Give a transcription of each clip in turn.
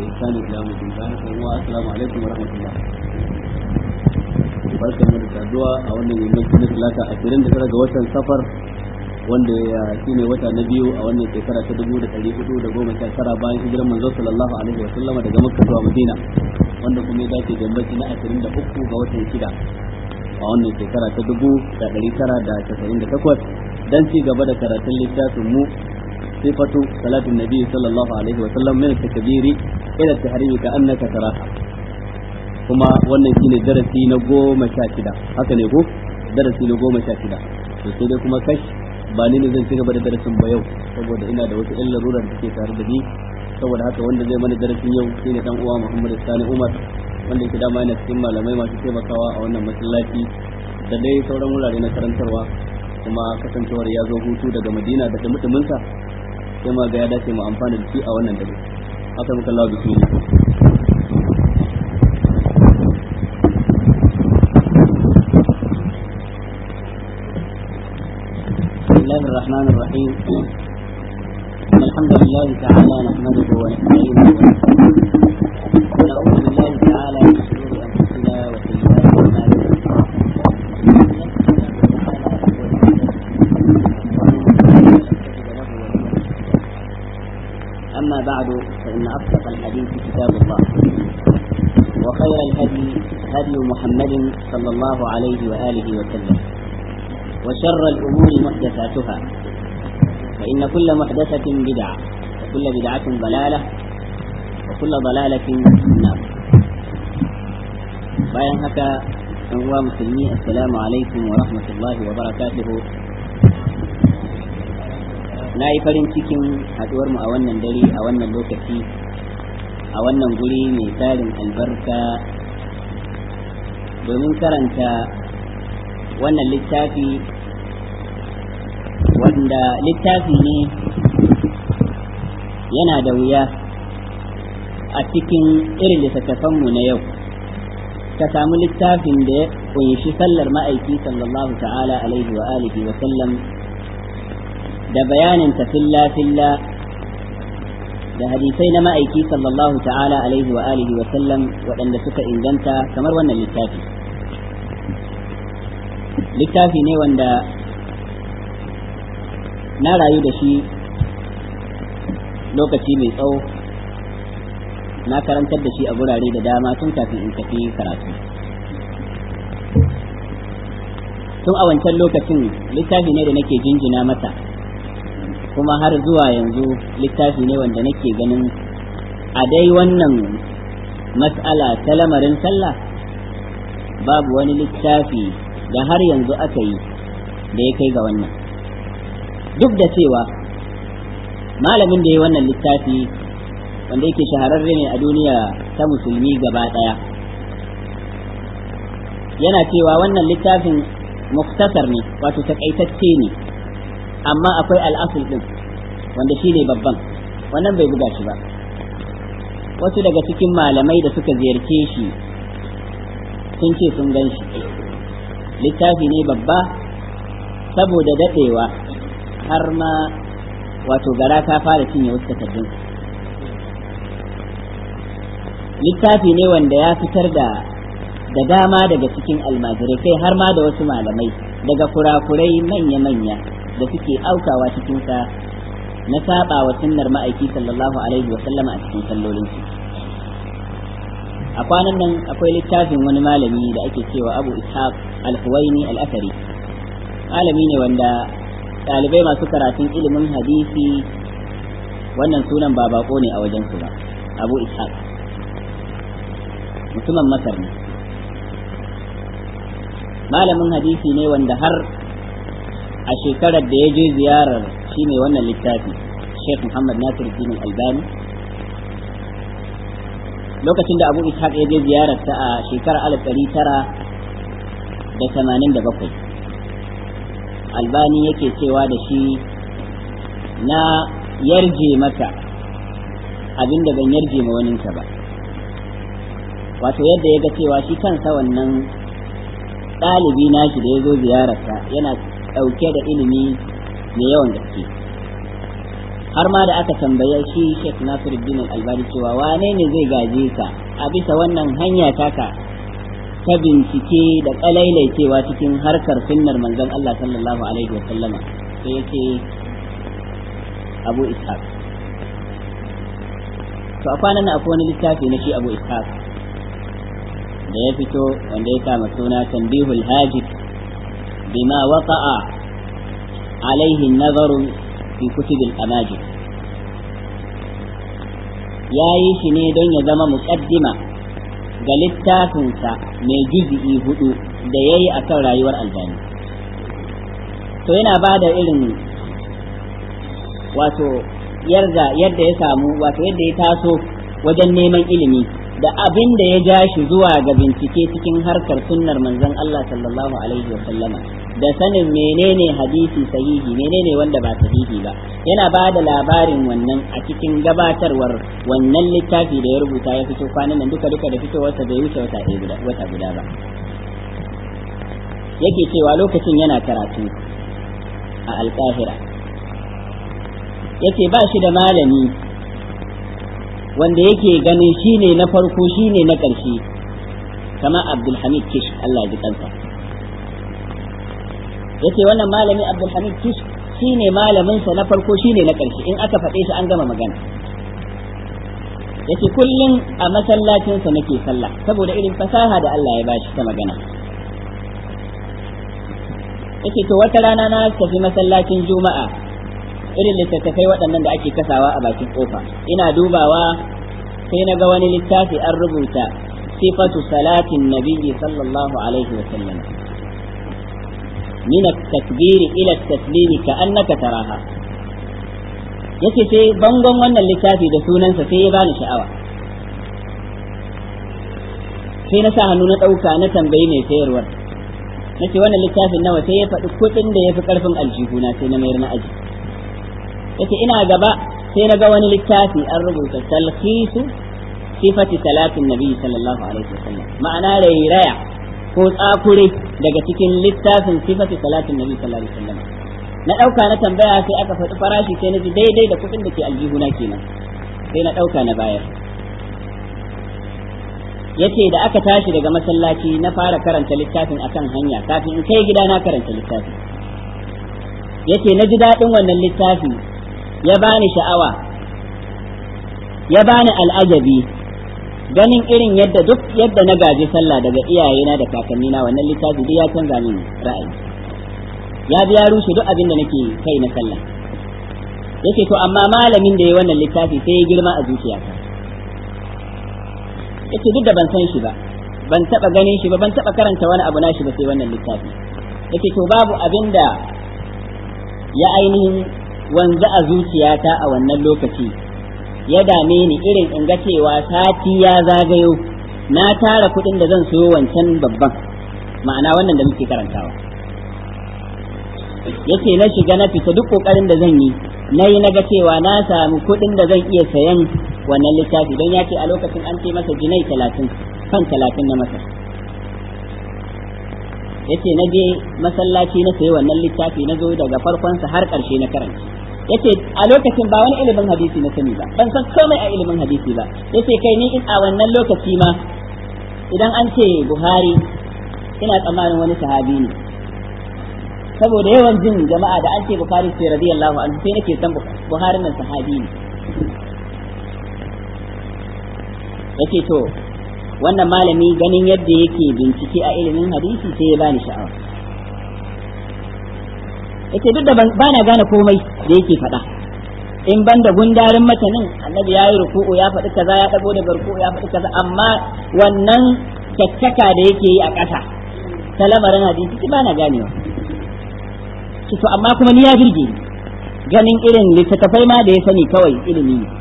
بإحسان إلى يوم الدين السلام عليكم ورحمة الله barkan mu da saduwa a wannan yammaci na talata ashirin da tara ga watan safar wanda ya shine wata na biyu a wannan shekara ta dubu da ɗari hudu da goma sha tara bayan hijiran manzo sallallahu alaihi wa sallama daga makka zuwa madina wanda kuma ya dace da yammaci na ashirin da uku ga watan shida a wannan shekara ta dubu da ɗari tara da casa'in da takwas dan ci gaba da karatun littafin mu sifatu salatin nabi sallallahu alaihi wa sallam min takbiri ila tahrimi ka annaka taraha kuma wannan shine darasi na goma sha shida haka ne ko darasi na goma sha shida to sai dai kuma kash ba ni ne zan ci gaba da darasin ba yau saboda ina da wasu ƴan larurar da take tare da ni saboda haka wanda zai mana darasin yau shine dan uwa Muhammad Sani Umar wanda yake dama yana cikin malamai masu taimakawa a wannan masallaci da dai sauran wurare na karantarwa kuma kasancewar ya zo hutu daga Madina da mutuminsa sai ma ga ya dace mu amfana da shi a wannan dare haka muka Allah bismillah الله الرحمن الرحيم إن الحمد لله تعالى نحمده ونستعينه ونعوذ بالله تعالى من شرور أنفسنا وسيئات أعمالنا أما بعد فإن أصدق الحديث كتاب الله وخير الهدي هدي محمد صلى الله عليه وآله وسلم وشر الأمور محدثاتها فإن كل محدثة بدعة وكل بدعة ضلالة وكل ضلالة في النار bayan haka ɗan uwa musulmi assalamu alaikum wa rahmatullahi wa barakatuhu na yi farin cikin haɗuwar mu a wannan dare a wannan lokaci a wannan guri mai tarin albarka domin karanta wannan littafi wanda littafi ne yana da wuya a cikin irin littattafanmu na yau ka samu littafin da ya kunshi sallar ma'aiki sallallahu ta'ala alaihi wa alihi wa sallam da bayanin ta filla filla da hadisai na ma'aiki sallallahu ta'ala alaihi wa alihi wa sallam waɗanda suka inganta kamar wannan littafi littafi ne wanda na rayu da shi lokaci mai tsawo na karantar da shi a gurare da dama tun kafin in tafi karatu tun a wancan lokacin littafi ne da nake jinjina mata kuma har zuwa yanzu littafi ne wanda nake ganin a dai wannan mas'ala ta lamarin sallah babu wani littafi da har yanzu aka yi da ya kai ga wannan duk da cewa malamin da ya wannan littafi wanda yake shahararre ne a duniya ta musulmi gaba ɗaya yana cewa wannan littafin muktasar ne wato takaitacce ne amma akwai al'asul ɗin wanda shi ne babban wannan bai buga shi ba wasu daga cikin malamai da suka ziyarce shi sun ce sun gan shi littafi ne babba saboda daɗewa har ma wato gara ta fara cinye wasu takardun littafi ne wanda ya fitar da da dama daga cikin almajirai kai har ma da wasu malamai daga kurakurai manya-manya da suke aukawa cikinsa na saba wa sunnar ma'aiki sallallahu alaihi wa sallama a cikin sallolinsu a kwanan nan akwai littafin wani malami da ake cewa abu ishaq al-huwaini al-athari malami ne wanda ɗalibai masu karatun ilimin hadisi wannan sunan ba bako ne a wajensu ba abu ishaq mutumin masar ne malamin hadisi ne wanda har a shekarar da ya je ziyarar shi ne wannan littafi sheikh muhammad nasir albani lokacin da abu ishaq ya je ziyararsa a shekarar alif ɗari tara da tamanin da bakwai albani yake cewa da shi na yarje maka abin da ban yarje ma waninka ba wato yadda ya ga cewa shi kansa wannan ɗalibi nashi da ya zo ziyararsa yana ɗauke da ilimi mai yawan gaske har ma da aka tambaye shi Sheikh Nasiruddin Al-Albani cewa wane ne zai gaje ka a bisa wannan hanya taka ta bincike da kalailaicewa cikin harkar sunnar manzon Allah sallallahu alaihi wa sallama sai yake Abu Ishaq to a kwanan nan akwai wani littafi na shi Abu Ishaq da ya fito wanda ya kama suna Tanbihul Hajib bima waqa'a alaihi nazaru fi kutubil amajid ya yi shi ne don ya zama muƙaddima ga littafinsa mai juzi'i hudu da ya yi a kan rayuwar aljani to yana ba da irin wato yadda yadda ya samu wato yadda ya taso wajen neman ilimi da abin da ya ja shi zuwa ga bincike cikin harkar sunnar manzon Allah sallallahu alaihi wa sallama da sanin menene hadisi sahihi menene wanda ba sahihi ba yana ba da labarin wannan a cikin gabatarwar wannan littafi da ya rubuta ya fito kwanan nan duka duka da fitowarsa bai wuce wata ɗaya guda wata guda ba yake cewa lokacin yana karatu a alƙahira yace ba shi da malami wanda yake ganin shine na farko shine na ƙarshe kama abdulhamid kish Allah ya ji kansa yace wannan malami abdulhamid kish shine malamin sa na farko shine na ƙarshe in aka faɗe shi an gama magana yace kullum a masallacin sa nake sallah saboda irin fasaha da Allah ya bashi ta magana yace to wata rana na tafi masallacin juma'a irin littattafai waɗannan da ake kasawa a bakin kofa ina dubawa sai na ga wani littafi an rubuta sifatu salatin nabiyyi sallallahu alaihi wa sallam min at-takbir ila at-taslim ka annaka taraha yace sai bangon wannan littafi da sunansa sai ya bani sha'awa sai na sa hannu na ɗauka na tambayi mai sayarwar nace wannan littafin nawa sai ya faɗi kuɗin da ya fi ƙarfin aljihuna sai na mayar na aji yace ina gaba sai na ga wani littafi an rubuta talhisu sifati salatin nabi sallallahu alaihi wasallam ma'ana rairaya ko tsakure daga cikin littafin sifati salatin nabi sallallahu alaihi wasallam na dauka na tambaya sai aka faɗi farashi sai na ji daidai da kuɗin da ke aljihuna kenan sai na dauka na bayar yace da aka tashi daga masallaci na fara karanta littafin akan hanya kafin in kai gida na karanta littafin yace na ji daɗin wannan littafi ya bani sha'awa ya bani al'ajabi ganin irin yadda duk yadda na gaji sallah daga iyayena da kakannina wannan littafi duk ya canza min ra'ayi ya biya rushe duk abin da nake kai na sallah yake to amma malamin da ya wannan littafi sai ya girma a zuciyata yake duk da ban san shi ba ban taba ganin shi ba ban taba karanta wani abu nashi ba sai wannan littafi yake to babu abin da ya ainihin wanzu a zuciyata a wannan lokaci ya dame ni irin in ga cewa sati ya zagayo na tara kuɗin da zan siyo wancan babban ma'ana wannan da muke karantawa yace na shiga na fita duk kokarin da zan yi na yi na ga cewa na samu kuɗin da zan iya sayan wannan littafi don ya ce a lokacin an ce masa jinai talatin kan talatin na masa yace na je masallaci na sayi wannan littafi na zo daga farkonsa har ƙarshe na karanci yace a lokacin ba wani ilimin hadisi na sani ba ban san komai a ilimin hadisi ba yace kai ni in a wannan lokaci ma idan an ce Buhari ina tsammanin wani sahabi ne saboda yawan jin jama'a da an ce Bukhari sai radiyallahu anhu sai nake san Buhari nan sahabi ne yace to wannan malami ganin yadda yake bincike a ilimin hadisi sai ya bani sha'awa yace duk da ba na gane komai da yake faɗa in ban da gundarin matanin annabi ya yi ruku'u ya faɗi kaza ya ɗago daga ruku'u ya faɗi kaza amma wannan caccaka da yake yi a ƙasa ta lamarin hadisi ba na ganewa to amma kuma ni ya birge ni ganin irin littattafai ma da ya sani kawai ilimi ne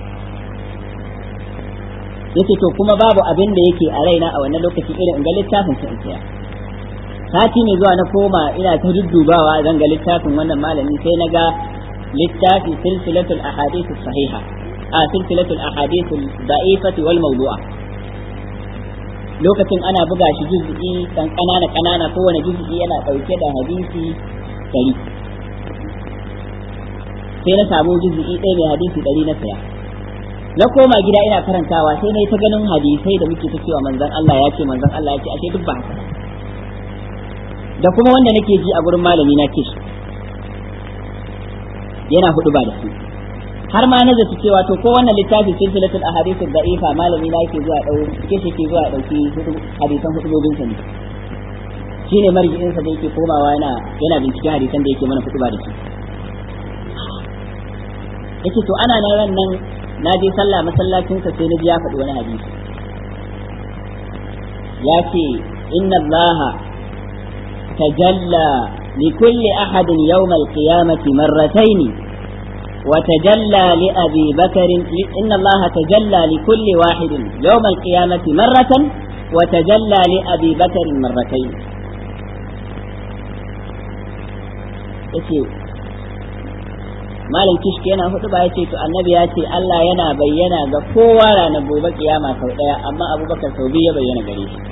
yace to kuma babu abin da yake a raina a wannan lokaci irin in ga littafin sa in sati ne zuwa na koma ina ta duddubawa zan ga littafin wannan malami sai na ga littafi silsilatul ahadith sahiha a silsilatul ahadith da'ifati wal mawdu'a lokacin ana buga shi juz'i kan kanana kanana kowane juz'i yana dauke da hadisi dari sai na samu juz'i ɗaya mai hadisi ɗari na saya na koma gida ina karantawa sai na yi ta ganin hadisai da muke ta cewa manzon Allah ya ce manzon Allah ya ce ashe duk ba haka da kuma wanda nake ji a gurin malami na kish yana hudu ba da su har ma na zaci cewa to ko wannan littafi silsilatul ahadith da'ifa malami na yake zuwa dau kish yake zuwa dauki hadisan hudubobin sa ne shine marji'in sa da yake komawa yana yana binciken hadisan da yake mana hudu ba da su yake to ana nan ran nan na je sallah masallacin sa sai na ji ya faɗi wani hadisi ya ce inna allaha tajalla لكل أحد يوم القيامة مرتين وتجلى لأبي بكر إن الله تجلى لكل واحد يوم القيامة مرة وتجلى لأبي بكر مرتين malam kishki yana hudu ba yace to annabi ya ce Allah yana bayyana ga kowa ranar gobe kiyama sau daya amma abubakar sau biyu ya bayyana gare shi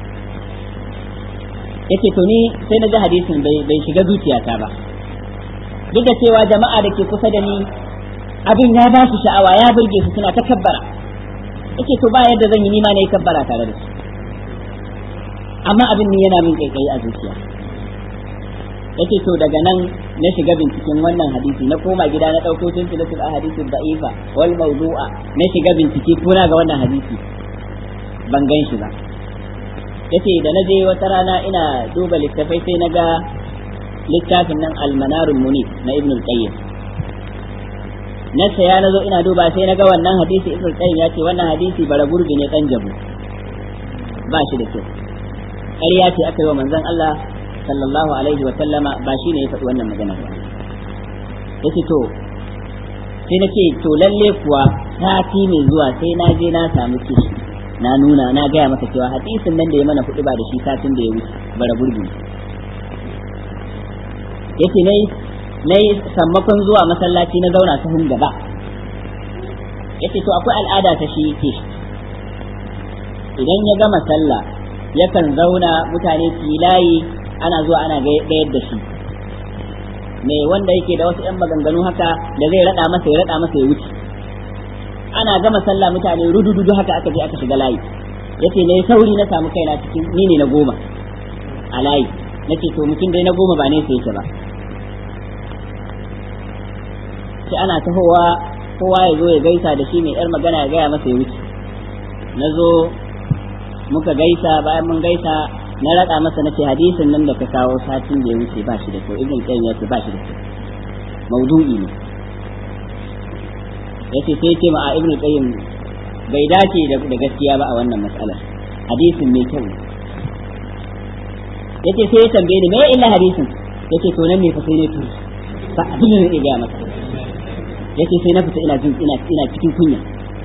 yace to ni sai na ji hadisin bai shiga zuciyata ba duk da cewa jama'a da ke kusa da ni abin ya ba su sha'awa ya burge su suna ta kabbara yace to ba yadda zan yi nima na yi kabbara tare da su amma abin ni yana min kaikayi a zuciya yace to daga nan na shiga binciken wannan hadisi na koma gida na ɗauko silsilatul ahadithu da'ifa wal mawdu'a na shiga bincike kuna ga wannan hadisi ban gan shi ba yace da na je wata rana ina duba littafai sai na ga littafin nan almanarul munif na ibn al-qayyim na saya na zo ina duba sai na ga wannan hadisi ibn al-qayyim ya ce wannan hadisi bara gurbi ne dan jabu ba shi da kyau ƙarya ce aka yi wa manzon Allah sallallahu alaihi wa sallama ba shi ne ya faɗi wannan magana ba yace to sai na ce to lalle kuwa sati mai zuwa sai na je na samu kishi na nuna na gaya masa cewa hadisin nan da ya mana kuɗi ba da shi satin da ya wuce bara gurbi yace nayi nayi sammakon zuwa masallaci na zauna sahun gaba yace to akwai al'ada ta shi yake idan ya gama sallah yakan zauna mutane su layi ana zuwa ana gayar da shi me wanda yake da wasu 'yan maganganu haka da zai rada masa ya rada masa ya wuce ana gama sallah mutane rudududu haka aka je aka shiga layi yace ne sauri na samu kaina cikin ni ne na goma a layi nace to mutum dai na goma ba ne sai yake ba sai ana tahowa kowa ya zo ya gaisa da shi mai yar magana ya gaya masa ya wuce na zo muka gaisa bayan mun gaisa na raɗa masa na ce hadisin nan da ka kawo satin da ya wuce ba shi da kyau ibn qayyim ya ce ba shi da kyau maudu'i ne yace sai ce ma a ibnu qayyim bai dace da gaskiya ba a wannan mas'alar hadisin mai kyau yace sai ya tambaye ni me illa hadisin yace to nan ne fa sai ne to ba abin da ne ga masa yace sai na fita ina jin ina ina cikin kunya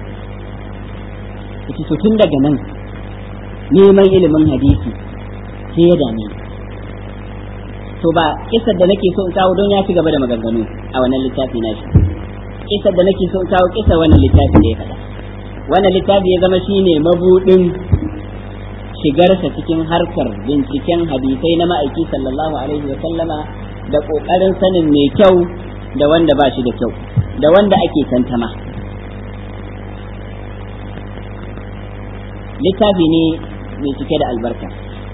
yace to tun daga nan neman ilimin hadisi sai ya dame to ba kisar da nake so in kawo don ya ci gaba da maganganu a wannan littafi na shi kisar da nake so in kawo kisar wannan littafi da ya faɗa wannan littafi ya zama shine mabudin shigarsa cikin harkar binciken hadisai na ma'aiki sallallahu alaihi wa sallama da ƙoƙarin sanin mai kyau da wanda ba shi da kyau da wanda ake tantama littafi ne mai cike da albarka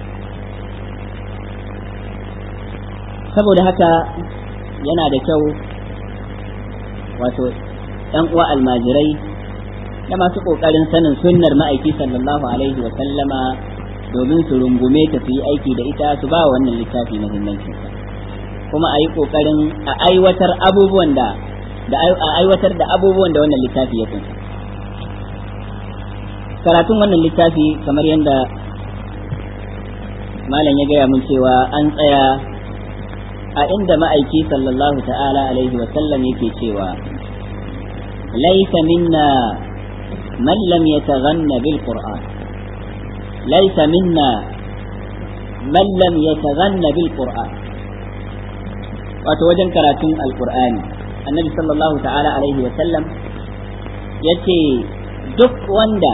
saboda haka yana da kyau wato ɗan uwa almajirai da masu ƙoƙarin sanin sunnar ma'aiki sallallahu alaihi wa sallama domin su rungume ta su yi aiki da ita su ba wannan littafi muhimmancin kuma a yi ƙoƙarin a aiwatar abubuwan da da a aiwatar da abubuwan da wannan littafi ya kunsa karatun wannan littafi kamar yadda malam ya gaya mun cewa an tsaya a inda ma'aiki sallallahu ta'ala alaihi wa sallam yake cewa laisa minna man lam yataghanna bil qur'an laisa minna man lam yataghanna bil qur'an wato wajen karatun alqur'ani annabi sallallahu ta'ala alaihi wa sallam yace duk wanda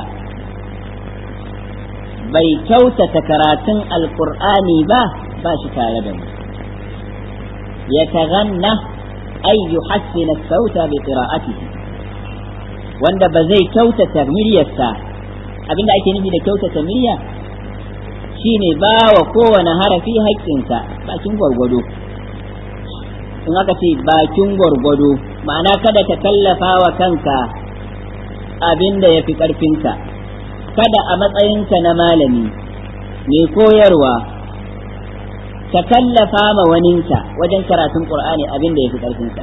bai kyautata karatun alqur'ani ba ba shi tare da mu ya taganna ay yuhassina sauta bi qira'atihi wanda ba zai kyautata miryarsa abinda ake nufi da kyautata murya shine ba wa kowane harafi haƙƙinsa bakin gwargwado in aka ce bakin gwargwado ma'ana kada ka kallafa wa kanka abin da ya fi ƙarfinka kada a matsayinka na malami mai koyarwa ka kallafa ma waninka wajen karatun ƙur'ani abin da ya fi ƙarfinka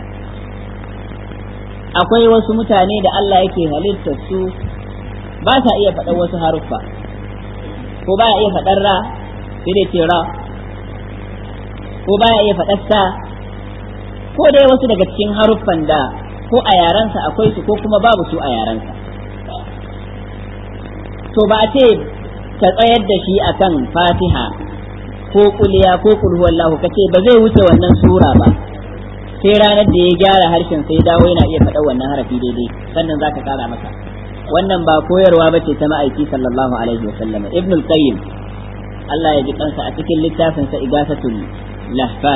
akwai wasu mutane da Allah yake halittar su ba sa iya faɗar wasu haruffa ko ba iya faɗar ra sai dai ce ra ko ba iya faɗar sa ko dai wasu daga cikin haruffan da ko a yarensa akwai su ko kuma babu su a yarensa to ba a ce ka tsayar da shi akan fatiha ko kuliya ko kulhuwallahu ka ce ba zai wuce wannan sura ba sai ranar da ya gyara harshen sai dawo yana iya faɗa wannan harafi daidai sannan za ka kara masa wannan ba koyarwa ba ce ta ma'aiki sallallahu alaihi wa sallam ibnul qayyim Allah ya ji kansa a cikin littafin sa igasatul lahfan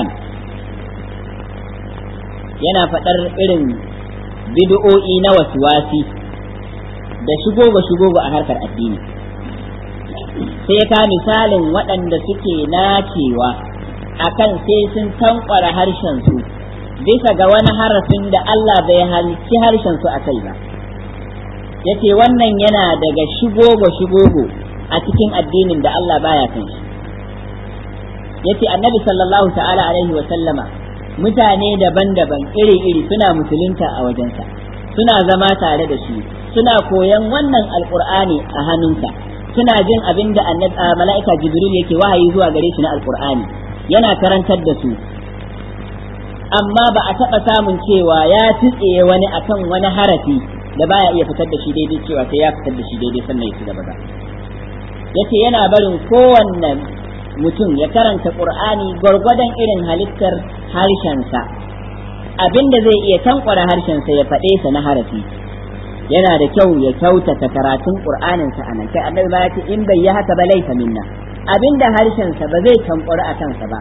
yana faɗar irin bid'o'i na waswasi da shigogo shigogo a harkar addini sai ka misalin waɗanda suke nacewa akan sai sun tankwara harshen su bisa ga wani harafin da Allah bai halicci harshen su a kai ba yace wannan yana daga shigogo shigogo a cikin addinin da Allah baya kan shi yace annabi sallallahu ta'ala alaihi wa sallama mutane daban-daban iri-iri suna musulunta a wajensa suna zama tare da shi suna koyan wannan alqur'ani a hannunsa suna jin abin da mala'ika jibril yake wahayi zuwa gare shi na alqur'ani yana karantar da su amma ba a taɓa samun cewa ya tutsiye wani akan wani harafi da baya iya fitar da shi daidai cewa sai ya fitar da shi daidai sannan ya ci gaba ba yace yana barin kowanne mutum ya karanta qur'ani gwargwadon irin halittar harshensa abinda zai iya tankwara harshensa ya faɗe sa na harafi yana da kyau ya kyautata karatun qur'aninsa a nan kai annabi ba ya ce in bai yi haka ba laifa minna abinda harshensa ba zai tankwara a kansa ba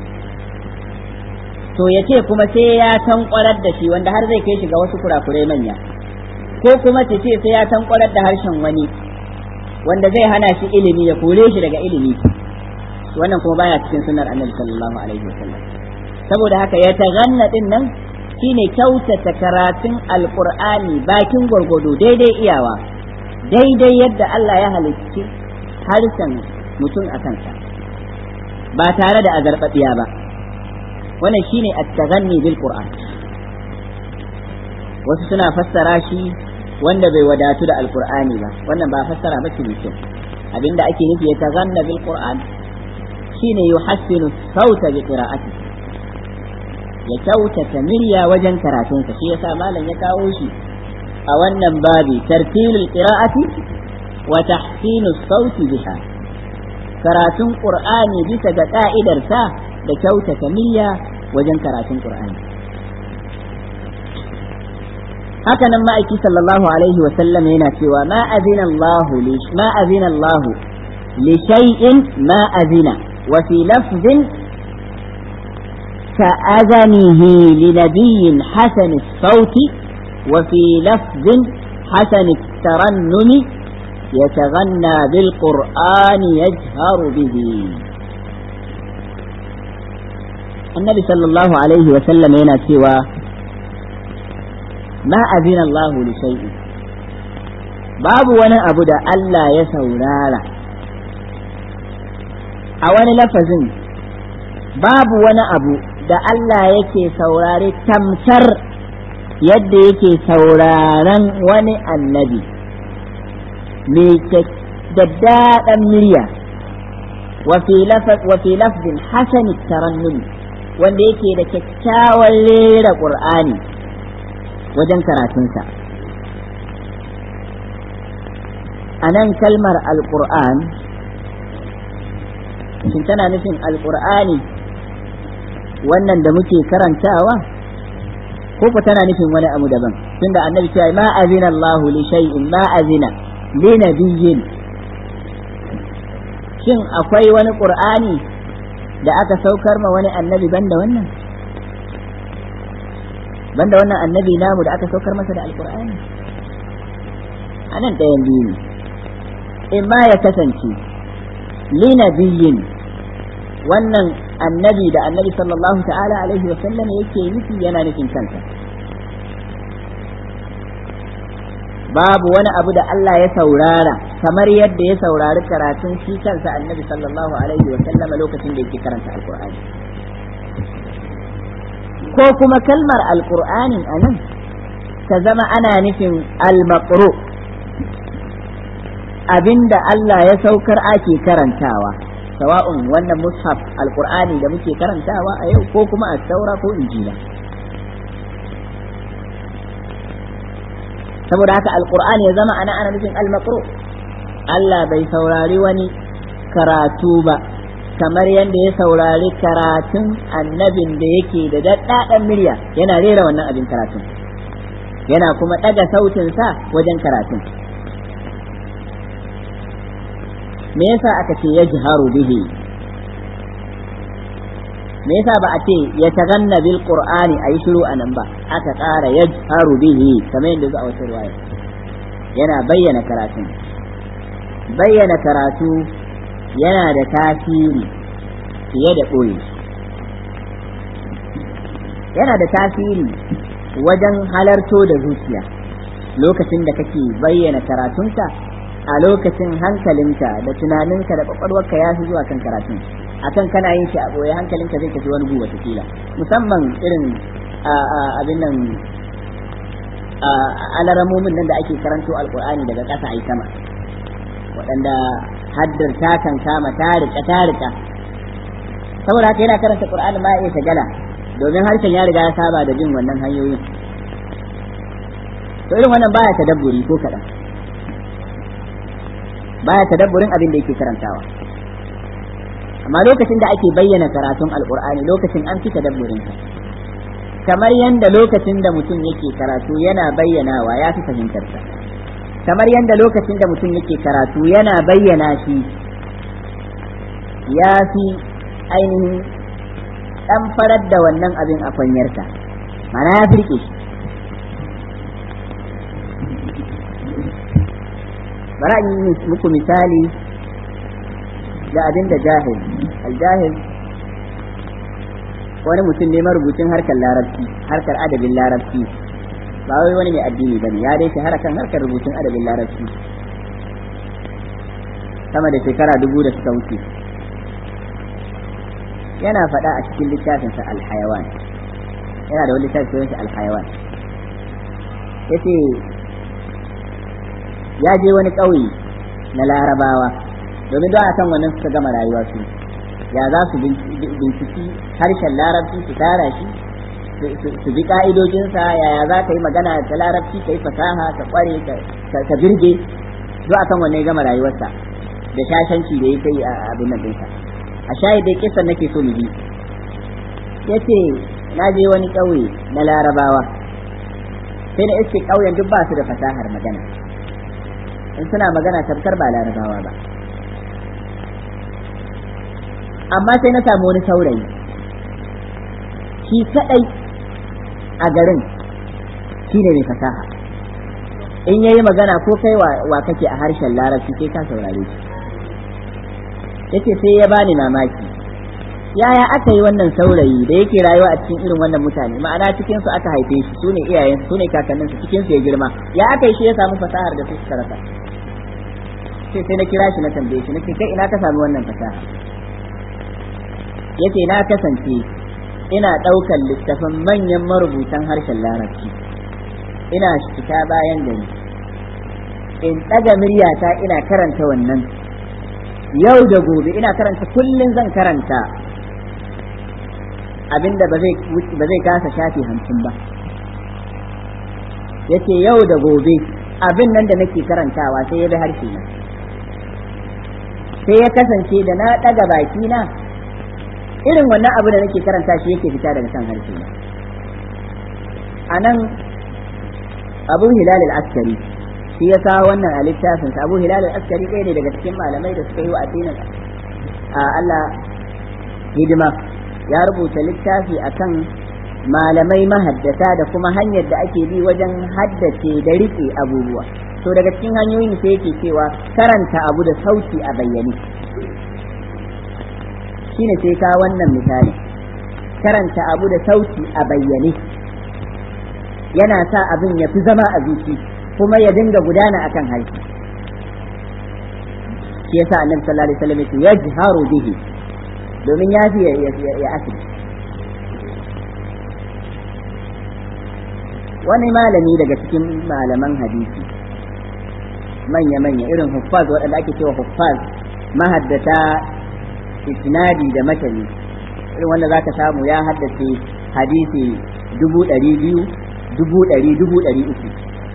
to ya ce kuma sai ya tankwarar da shi wanda har zai kai shi ga wasu kurakurai manya ko kuma ta ce sai ya tankwarar da harshen wani wanda zai hana shi ilimi ya kore shi daga ilimi wannan kuma baya cikin sunnar annabi sallallahu alaihi wasallam saboda haka ya taganna din nan shine kyautata karatun alqur'ani bakin gwargwado daidai iyawa daidai yadda Allah ya halicci harshen mutum a kansa ba tare da azarbabiya ba wannan shine at-taghanni bil qur'an wasu suna fassara shi wanda bai wadatu da alqur'ani ba wannan ba fassara ba ce kyau abinda ake nufi ya taghanna bil qur'an shine yuhassinu sauta bi qira'ati ya kyautata murya wajen karatunsa shi yasa malam ya kawo shi a wannan babi tartilul qira'ati wa tahsinu sauti biha karatun qur'ani bisa ga ka'idarsa da kyautata niyya wajen karatun Qur'ani. Haka nan ma'aiki sallallahu alaihi wa sallam yana cewa ma azina Allah li ma azina Allah li shay'in ma azina wa fi lafzin ka azanihi li nabiyyin hasan as-sauti wa fi lafzin hasan at-tarannumi يتغنى بالقرآن يجهر به annabi sallallahu alaihi wa sallam yana cewa ma azina Allah li shay'in babu wani abu da Allah ya saurara a wani lafazin babu wani abu da Allah yake saurare tamsar yadda yake sauraron wani annabi mai daddaɗan murya wa fi lafzin hasani tarannumi wanda yake da kyakkyawan rera ƙur'ani wajen karatunsa a nan kalmar alƙur'an shin tana nufin alƙur'ani wannan da muke karantawa ko ku tana nufin wani abu daban tunda annabi cewa ma azina Allahu li shay'in ma azina li nabiyyin shin akwai wani qur'ani da aka saukar ma wani annabi banda wannan banda wannan annabi namu da aka saukar masa da alkur'ani a nan ɗayan biyu ne in ma ya kasance linabiyin wannan annabi da annabi sallallahu ta'ala alaihi wa sallam yake nufi yana nufin kansa babu wani abu da Allah ya saurara kamar yadda ya saurari karatun shi kansa annabi sallallahu alaihi wa sallam lokacin da yake karanta alkur'ani ko kuma kalmar alkur'anin a nan ta zama ana nufin al-maqru abinda Allah ya saukar ake karantawa sawa'un wannan mushaf alkur'ani da muke karantawa a yau ko kuma a saura ko injila saboda haka alkur'ani ya zama ana ana nufin al-maqru Allah bai saurari wani karatu ba kamar yadda ya saurari karatun annabin da yake da daddaɗan murya yana rera wannan abin karatun yana kuma ɗaga sautinsa wajen karatun me yasa aka ce ya jiharu bihi me yasa ba a ce ya taganna bil qur'ani ayi shiru anan ba aka ƙara ya jiharu bihi kamar yadda zuwa wata riwaya yana bayyana karatun bayyana karatu yana da tasiri fiye da ɓoye yana da tasiri wajen halarto da zuciya lokacin da kake bayyana karatunka a lokacin hankalinka da tunaninka da kwakwalwarka ya fi zuwa kan karatun akan kana yin shi a ɓoye hankalinka zai tafi wani guba kila musamman irin abin nan alaramomin nan da ake karanto alkur'ani daga ƙasa a sama waɗanda haddar ta kan kama tarika tarika saboda haka yana karanta qur'ani ma ya shagala domin harshen ya riga ya saba da bin wannan hanyoyin to irin wannan baya tadabburi ko kaɗan baya tadabburin abin da yake karantawa amma lokacin da ake bayyana karatun alqur'ani lokacin an fi tadabburin kamar yanda lokacin da mutum yake karatu yana bayyanawa ya fi fahimtarsa kamar yadda lokacin da mutum yake karatu yana bayyana shi ya fi ainihin ɗan farar da wannan abin a kwanyarsa mana ya firke shi bara yi muku misali da abin da jahil aljahil wani mutum ne marubucin harkar larabci harkar adabin larabci ba wai wani mai addini bane ya dai shahara kan harkar rubutun adabin larabci sama da shekara dubu da suka wuce yana faɗa a cikin littafinsa alhayawan yana da wani littafi sunansa alhayawan yace ya je wani ƙauye na larabawa domin don a kan wannan suka gama rayuwa su ya za su binciki harshen larabci su tara shi su bi ka'idojinsa yaya za ka yi magana ta larabci ka yi fasaha ka kware ka birge duk akan wanne ya gama rayuwarsa da shashanci da ya kai a abin nan ɗinsa a shayi dai kisan nake so mu bi ya ce na je wani ƙauye na larabawa sai na iske ƙauyen duk ba su da fasahar magana in suna magana tabkar ba larabawa ba amma sai na samu wani saurayi shi kadai a garin shi ne mai fasaha in yayi magana ko kai wa kake a harshen larabci sai ka saurare shi yace sai ya bani mamaki yaya aka yi wannan saurayi da yake rayuwa a cikin irin wannan mutane ma'ana cikin su aka haife shi su ne iyayen su ne kakannin su cikin su ya girma ya aka yi shi ya samu fasahar da su suka rasa sai sai na kira shi na tambaye shi nace kai ina ka samu wannan fasaha yace na kasance ina ɗaukar littafin manyan marubutan harshen larabci ina fita bayan gari in ɗaga miryata ina karanta wannan yau da gobe ina karanta kullum zan karanta abinda ba zai kasa shafi hamsin ba yace yau da gobe abin nan da nake karantawa sai ya bi harshe na sai ya kasance da na ɗaga baki na irin wannan abu da nake karanta shi yake fita daga kan harshe na a nan abu hilal al-askari shi ya kawo wannan a littafinsa abu hilal al-askari ɗaya ne daga cikin malamai da suka yi wa addinin a Allah hidima ya rubuta littafi akan malamai mahaddata da kuma hanyar da ake bi wajen haddace da riƙe abubuwa to daga cikin hanyoyin sai yake cewa karanta abu da sauti a bayyane shine sai ka wannan misali karanta abu da sauti a bayyane yana sa abin ya fi zama a zuci kuma ya dinga gudana akan harshe shi yasa annabi sallallahu alaihi wasallam yake yajharu bihi domin ya fi ya asiri wani malami daga cikin malaman hadisi manya-manya irin huffaz waɗanda ake cewa huffaz mahaddata isnadi da matani irin wanda za ka samu ya haddace hadisi dubu ɗari biyu dubu ɗari dubu ɗari uku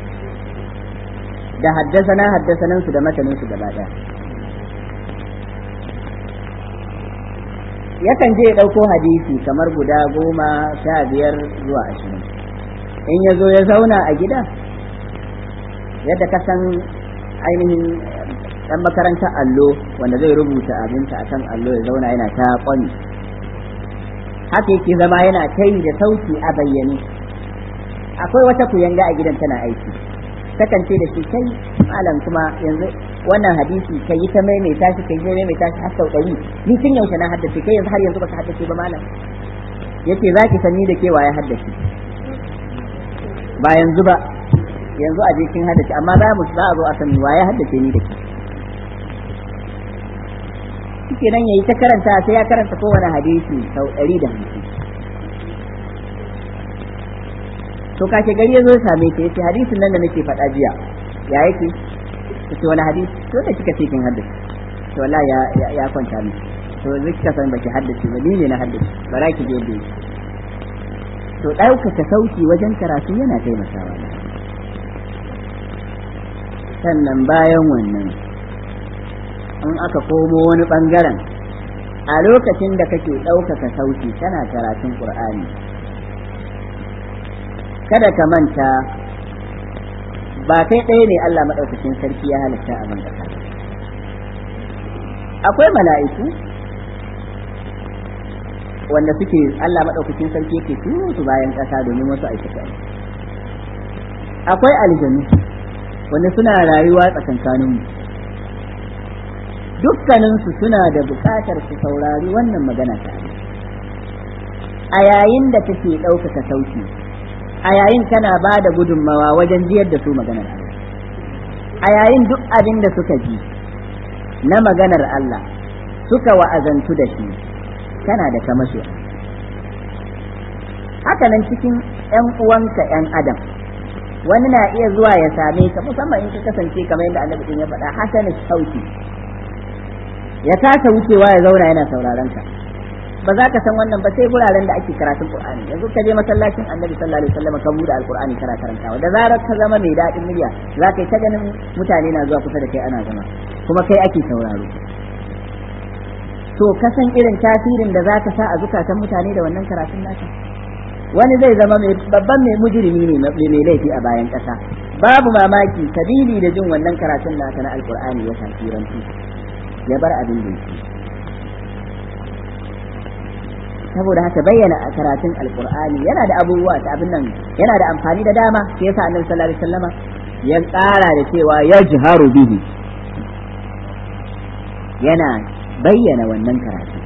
da haddasa na haddasanan su da matanin su gaba ɗaya yakan je ya ɗauko hadisi kamar guda goma sha biyar zuwa ashirin in ya zo ya zauna a gida yadda ka san ainihin ɗan makarantar allo wanda zai rubuta abinta a kan allo ya zauna yana ta kwani haka yake zama yana ta yi da sauti a bayyane akwai wata kuyanga a gidan tana aiki takan ce da shi kai malam kuma yanzu wannan hadisi kai yi ta maimaita shi kai maimaita shi har sau ɗari ni tun yaushe na haddace kai yanzu har yanzu baka haddace ba malam yace zaki sanni da kewa ya haddace ba yanzu ba yanzu a jikin haddace amma za mu za a zo a san waye haddace ni da ke shike nan yayi ta karanta sai ya karanta kowane hadisi sau ɗari da hamsin to kashe gari ya zo ya same ta yace hadisin nan da nake faɗa jiya ya yake yace wani hadisi to da kika ce kin haddace to wallahi ya ya kwanta ni to zai kika san baki haddace ba ni ne na haddace bara ki je yadda yake to ɗaukaka sauki wajen karatu yana taimakawa sannan bayan wannan in aka komo wani ɓangaren a lokacin da kake ɗaukaka sauti kana karatun ƙur'ani kada ka manta ba kai ɗaya ne Allah maɗaukacin sarki ya halitta a ban ƙasa akwai mala'iku wanda suke Allah maɗaukacin sarki yake turo su bayan ƙasa domin wasu aikata akwai aljanu wanda suna rayuwa tsakankaninmu dukkaninsu suna da buƙatar su saurari wannan magana ta a yayin da take ɗaukaka sauti a yayin kana ba da gudunmawa wajen jiyar da su maganar Allah a yayin duk abin da suka ji na maganar Allah suka wa'azantu da shi kana da kamasho haka nan cikin ‘yan uwanka ‘yan adam wani na iya zuwa ya same ka musamman in ka kasance kamar yadda annabi din ya faɗa hasana sauti ya kasa wucewa ya zauna yana sauraron ka ba za ka san wannan ba sai guraren da ake karatun qur'ani yanzu ka je masallacin annabi sallallahu alaihi wasallam ka bude alqur'ani kana karantawa da zarar ka zama mai daɗin murya za ka yi ta ganin mutane na zuwa kusa da kai ana zama kuma kai ake sauraro to kasan irin tasirin da za ka sa a zukatan mutane da wannan karatun naka wani zai zama mai babban mai mujrimi ne mai laifi a bayan ƙasa babu mamaki sabili da jin wannan karatun naka na alqur'ani ya tasirantu ya bar abin da yake saboda haka bayyana a karatun alqur'ani yana da abubuwa ta abin nan yana da amfani da dama sai yasa annabi sallallahu alaihi wasallama ya tsara da cewa yajharu bihi yana bayyana wannan karatu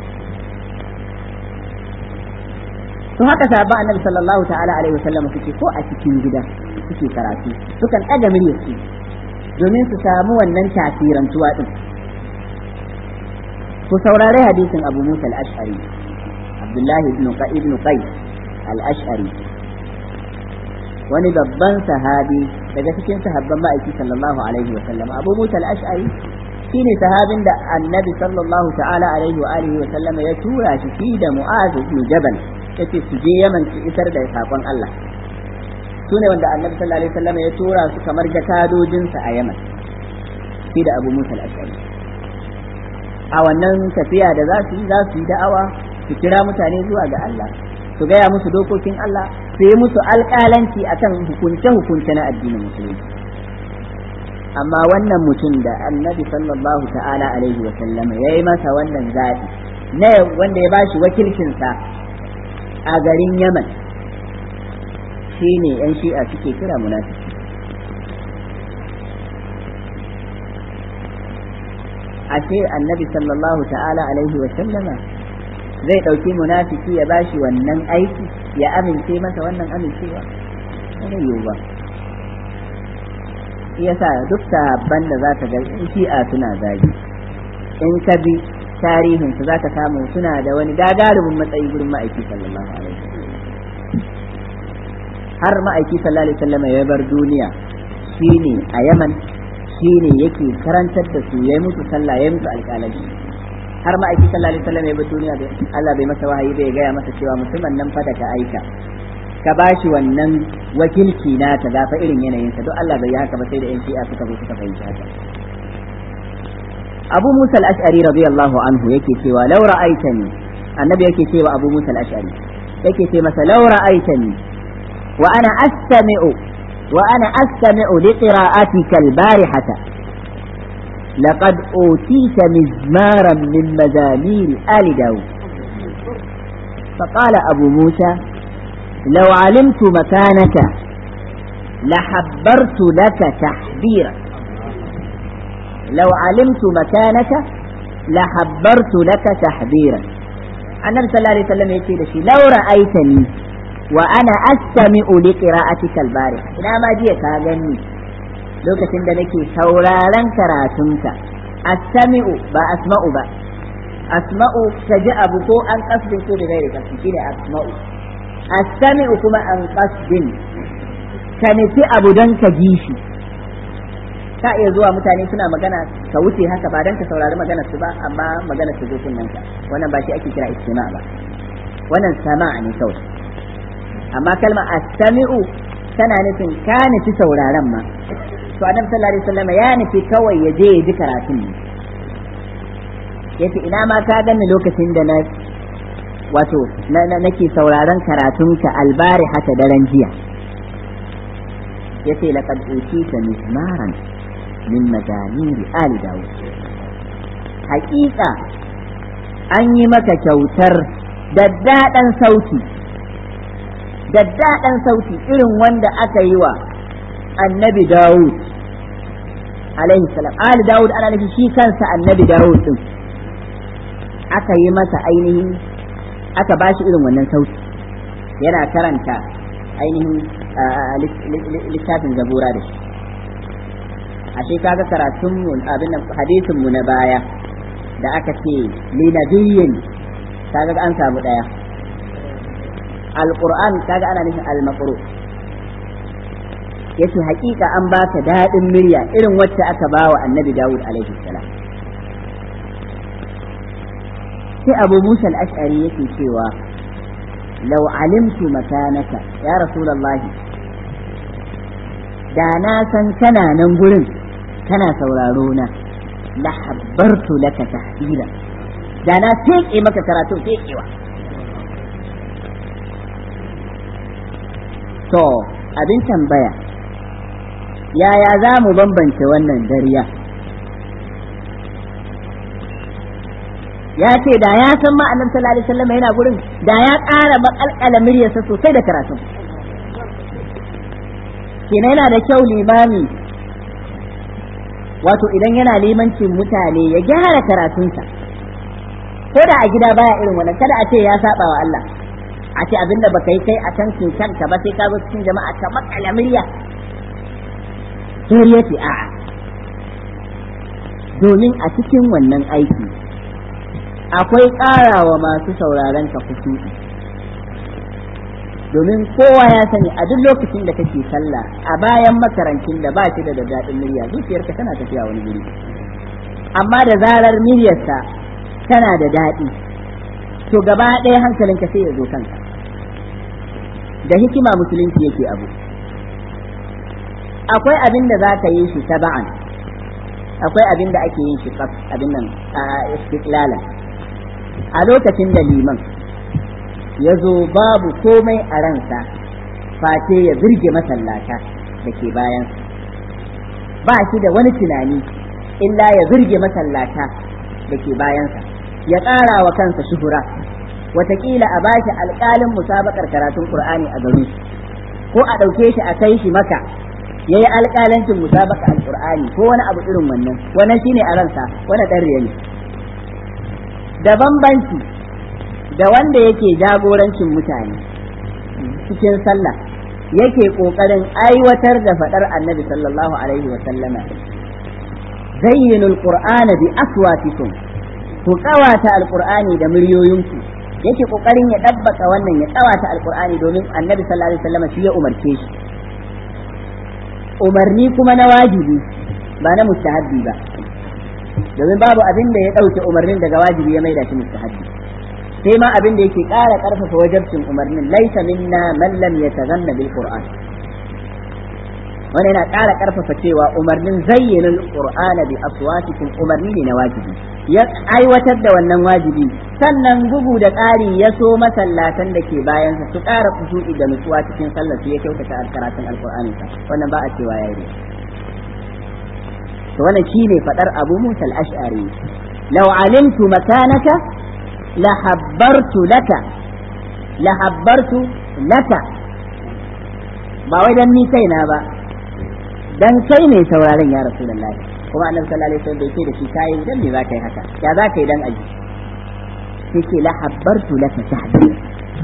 to haka sahabban annabi sallallahu ta'ala alaihi wasallam suke ko a cikin gida suke karatu sukan ɗaga muryar su domin su samu wannan tasirantuwa din ku saurari hadisin Abu Musa al-Ash'ari Abdullahi ibn ibn Qais al-Ash'ari wani babban sahabi daga cikin sahabban ma'aiki sallallahu alaihi wasallam Abu Musa al-Ash'ari shine sahabin da annabi sallallahu ta'ala alaihi wa alihi wa sallam ya tura shi shi da Mu'az ibn Jabal yace su je Yaman su isar da sakon Allah su ne wanda annabi sallallahu alaihi wa sallam ya tura su kamar jakadojin sa a Yaman shi da Abu Musa al-Ash'ari a wannan tafiya da za su yi za su yi da'awa su kira mutane zuwa ga Allah su gaya musu dokokin Allah su yi musu alƙalanci akan hukunce-hukunce na addinin musulunci amma wannan mutum da annabi sallallahu ta'ala alaihi wa sallama ya yi masa wannan zaɓi na wanda ya bashi wakilcinsa a garin yaman shine yan shi'a suke kira munafiki ashe annabi sallallahu ta'ala alaihi wa sallama zai ɗauki munafiki ya bashi wannan aiki ya amince masa wannan amincewa wani yiwu ba yasa duk sahabban da za ka ga shi'a suna zagi in ka bi tarihin su za ka samu suna da wani gagarumin matsayi gurin ma'aiki sallallahu alaihi har ma'aiki sallallahu alaihi wasallam ya bar duniya shine a Yaman shine yake karantar da su yayi musu sallah yayi musu alƙalanci har ma'aiki sallallahu alaihi wasallam ya bar duniya da Allah bai masa wahayi bai gaya masa cewa mutumin nan fa da ka aika ka bashi wannan wakilci na ta gafa irin yanayinsa duk Allah bai yi haka ba sai da yan shi'a suka zo suka fahimci haka Abu Musa al-Ash'ari radiyallahu anhu yake cewa law ra'aitani annabi yake cewa Abu Musa al-Ash'ari yake ce masa law ra'aitani wa ana astami'u wa ana astami'u li qira'atika al-barihata laqad utita mizmaran min mazamir ali daud فقال أبو موسى لو علمت مكانك لحبرت لك تحبيرا لو علمت مكانك لحبرت لك تحبيرا النبي صلى الله عليه وسلم يقول شيء لو رأيتني وأنا أستمع لقراءتك البارحة إلى ما جيك هاجني lokacin da nake sauraron karatunka astami'u ba asma'u ba asma'u ta ji abu ko an kasbin ko da gairi kasbi shine asma'u astami'u kuma an kasbin ka nufi abu don ka ji shi ka iya zuwa mutane suna magana ka wuce haka ba don ka saurari magana su ba amma magana su zo kunnen ka wannan ba shi ake kira istima ba wannan sama'a ne kawai amma kalma astami'u tana nufin ka nufi sauraron ma to annabi sallallahu alaihi wasallam ya nufi kawai ya je ya ji karatun ne yace ina ma ka ganni lokacin da na wato nake sauraron karatunka albari hata daren jiya yace laqad utita mizmaran min mazamiri ali dawud haƙiƙa an yi maka kyautar daddaɗan sauti daddaɗan sauti irin wanda aka yi wa annabi dawud alaihi salam ali dawud ana nufi shi kansa annabi dawud din aka yi masa ainihin aka ba shi irin wannan sauti yana karanta ainihin littafin zabura da shi ashe kaga karatun mu abin hadisin mu na baya da aka ce li nabiyyin kaga an samu daya alquran kaga ana nufin almaqru yace hakika an baka dadin murya irin wacce aka bawa annabi Dawud alaihi salam sai abu musa al-ash'ari yake cewa law alimtu makanaka ya rasulullahi da na san kana nan gurin kana sauraro na la habbartu laka tahsila da na teke maka karatu tekewa to abin tambaya yaya za mu bambance wannan dariya ya ce da ya san ma annabi sallallahu alaihi wasallam yana gurin da ya ƙara makalkala muryarsa sosai da karatu kenan yana da kyau limami wato idan yana limancin mutane ya gyara karatunsa ko da a gida baya irin wannan kada a ce ya saba wa Allah a ce abinda baka yi kai a can kanka ba sai ka zo cikin jama'a ka makala murya sai ce a'a domin a cikin wannan aiki akwai ƙarawa masu sauraron ka kusuri domin kowa ya sani a duk lokacin da kake sallah a bayan makarancin da ba shi da daɗin murya zuciyarka tana tafiya wani guri amma da zarar muryarsa tana da daɗi to gaba ɗaya hankalinka sai ya zo kanka da hikima musulunci yake abu akwai abin da za ka yi shi taba'an akwai abin da ake yin shi abin nan a istiklalan a lokacin da liman ya zo babu komai a ransa face ya birge masallata da ke bayan ba shi da wani tunani illa ya birge masallata da ke bayansa ya ƙara wa kansa shuhura watakila a bashi alƙalin musabakar karatun Qur'ani a garin ko a ɗauke shi a kai shi maka ya yi alƙalancin musabaka alƙur'ani ko wani abu irin wannan wannan shine a ransa wani ɗan riya ne da bambanci da wanda yake jagorancin mutane cikin sallah yake ƙoƙarin aiwatar da faɗar annabi sallallahu alaihi wa sallama zayyinul qur'ana bi aswatikum ku ƙawata alƙur'ani da muryoyinku yake ƙoƙarin ya ɗabbaka wannan ya ƙawata alƙur'ani domin annabi sallallahu alaihi wa sallama shi ya umarce shi umarni kuma na wajibi ba na mustahabbi ba domin babu abin da ya ɗauke umarnin daga wajibi ya maida shi mustahabbi sai ma abin da yake ƙara ƙarfafa wajabcin umarnin laisa minna man lam yatazanna bil qur'an wani yana ƙara ƙarfafa cewa umarnin zayyana qur'ana bi aswatikum umarni ne na wajibi ya aiwatar da wannan wajibi sannan bugu da ƙari ya so masallatan da ke bayansa su ƙara kusuri da nutsuwa cikin sallar su ya kyautata karatun alqur'ani wannan ba a cewa yayi to wannan shine fadar Abu Musa al-Ash'ari law alimtu makanaka la habbartu laka la habbartu laka ba wai dan ni kaina ba dan kai ne sauraron ya rasulullahi kuma annabi sallallahu alaihi wasallam bai ce da shi kai dan me za ka yi haka ya za ka yi dan aji sai ce la habbartu laka tahdir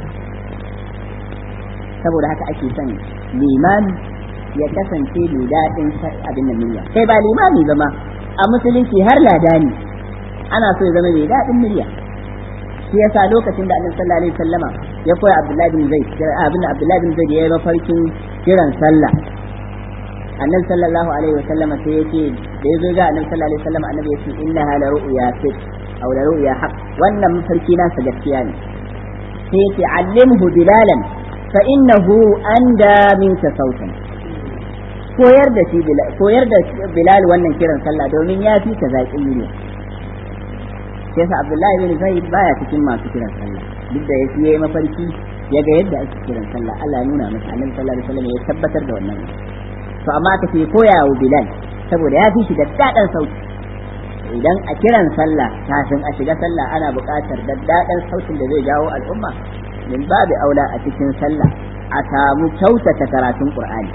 saboda haka ake son limami ya kasance mai daɗin abin nan murya kai ba limami ba ma a musulunci har ladani ana so ya zama mai daɗin murya shi yasa lokacin da annabi sallallahu alaihi wasallama ya koya abdullahi bin zaid abin abdullahi bin zaid ya yi mafarkin kiran sallah annabi sallallahu alaihi wasallama sai ya ce da ya zo ga annabi sallallahu alaihi wasallama annabi ya ce innaha la ru'ya fit aw la ru'ya haqq wannan mafarki nasa gaskiya ne sai ya ce allimhu bilalan fa innahu anda minka sautan koyar da shi koyar da Bilal wannan kiran sallah domin ya fi ka zaƙin yini sai sa Abdullahi bin Zaid baya cikin masu kiran sallah duk da yake yayi mafarki ya ga yadda ake kiran sallah Allah ya nuna masa Annabi sallallahu alaihi wasallam ya tabbatar da wannan to amma aka ce koya wa Bilal saboda ya fi shi da dadan sauti idan a kiran sallah kafin a shiga sallah ana buƙatar daddaɗan sautin da zai jawo al'umma min babu aula a cikin sallah a samu kyautata karatun Qur'ani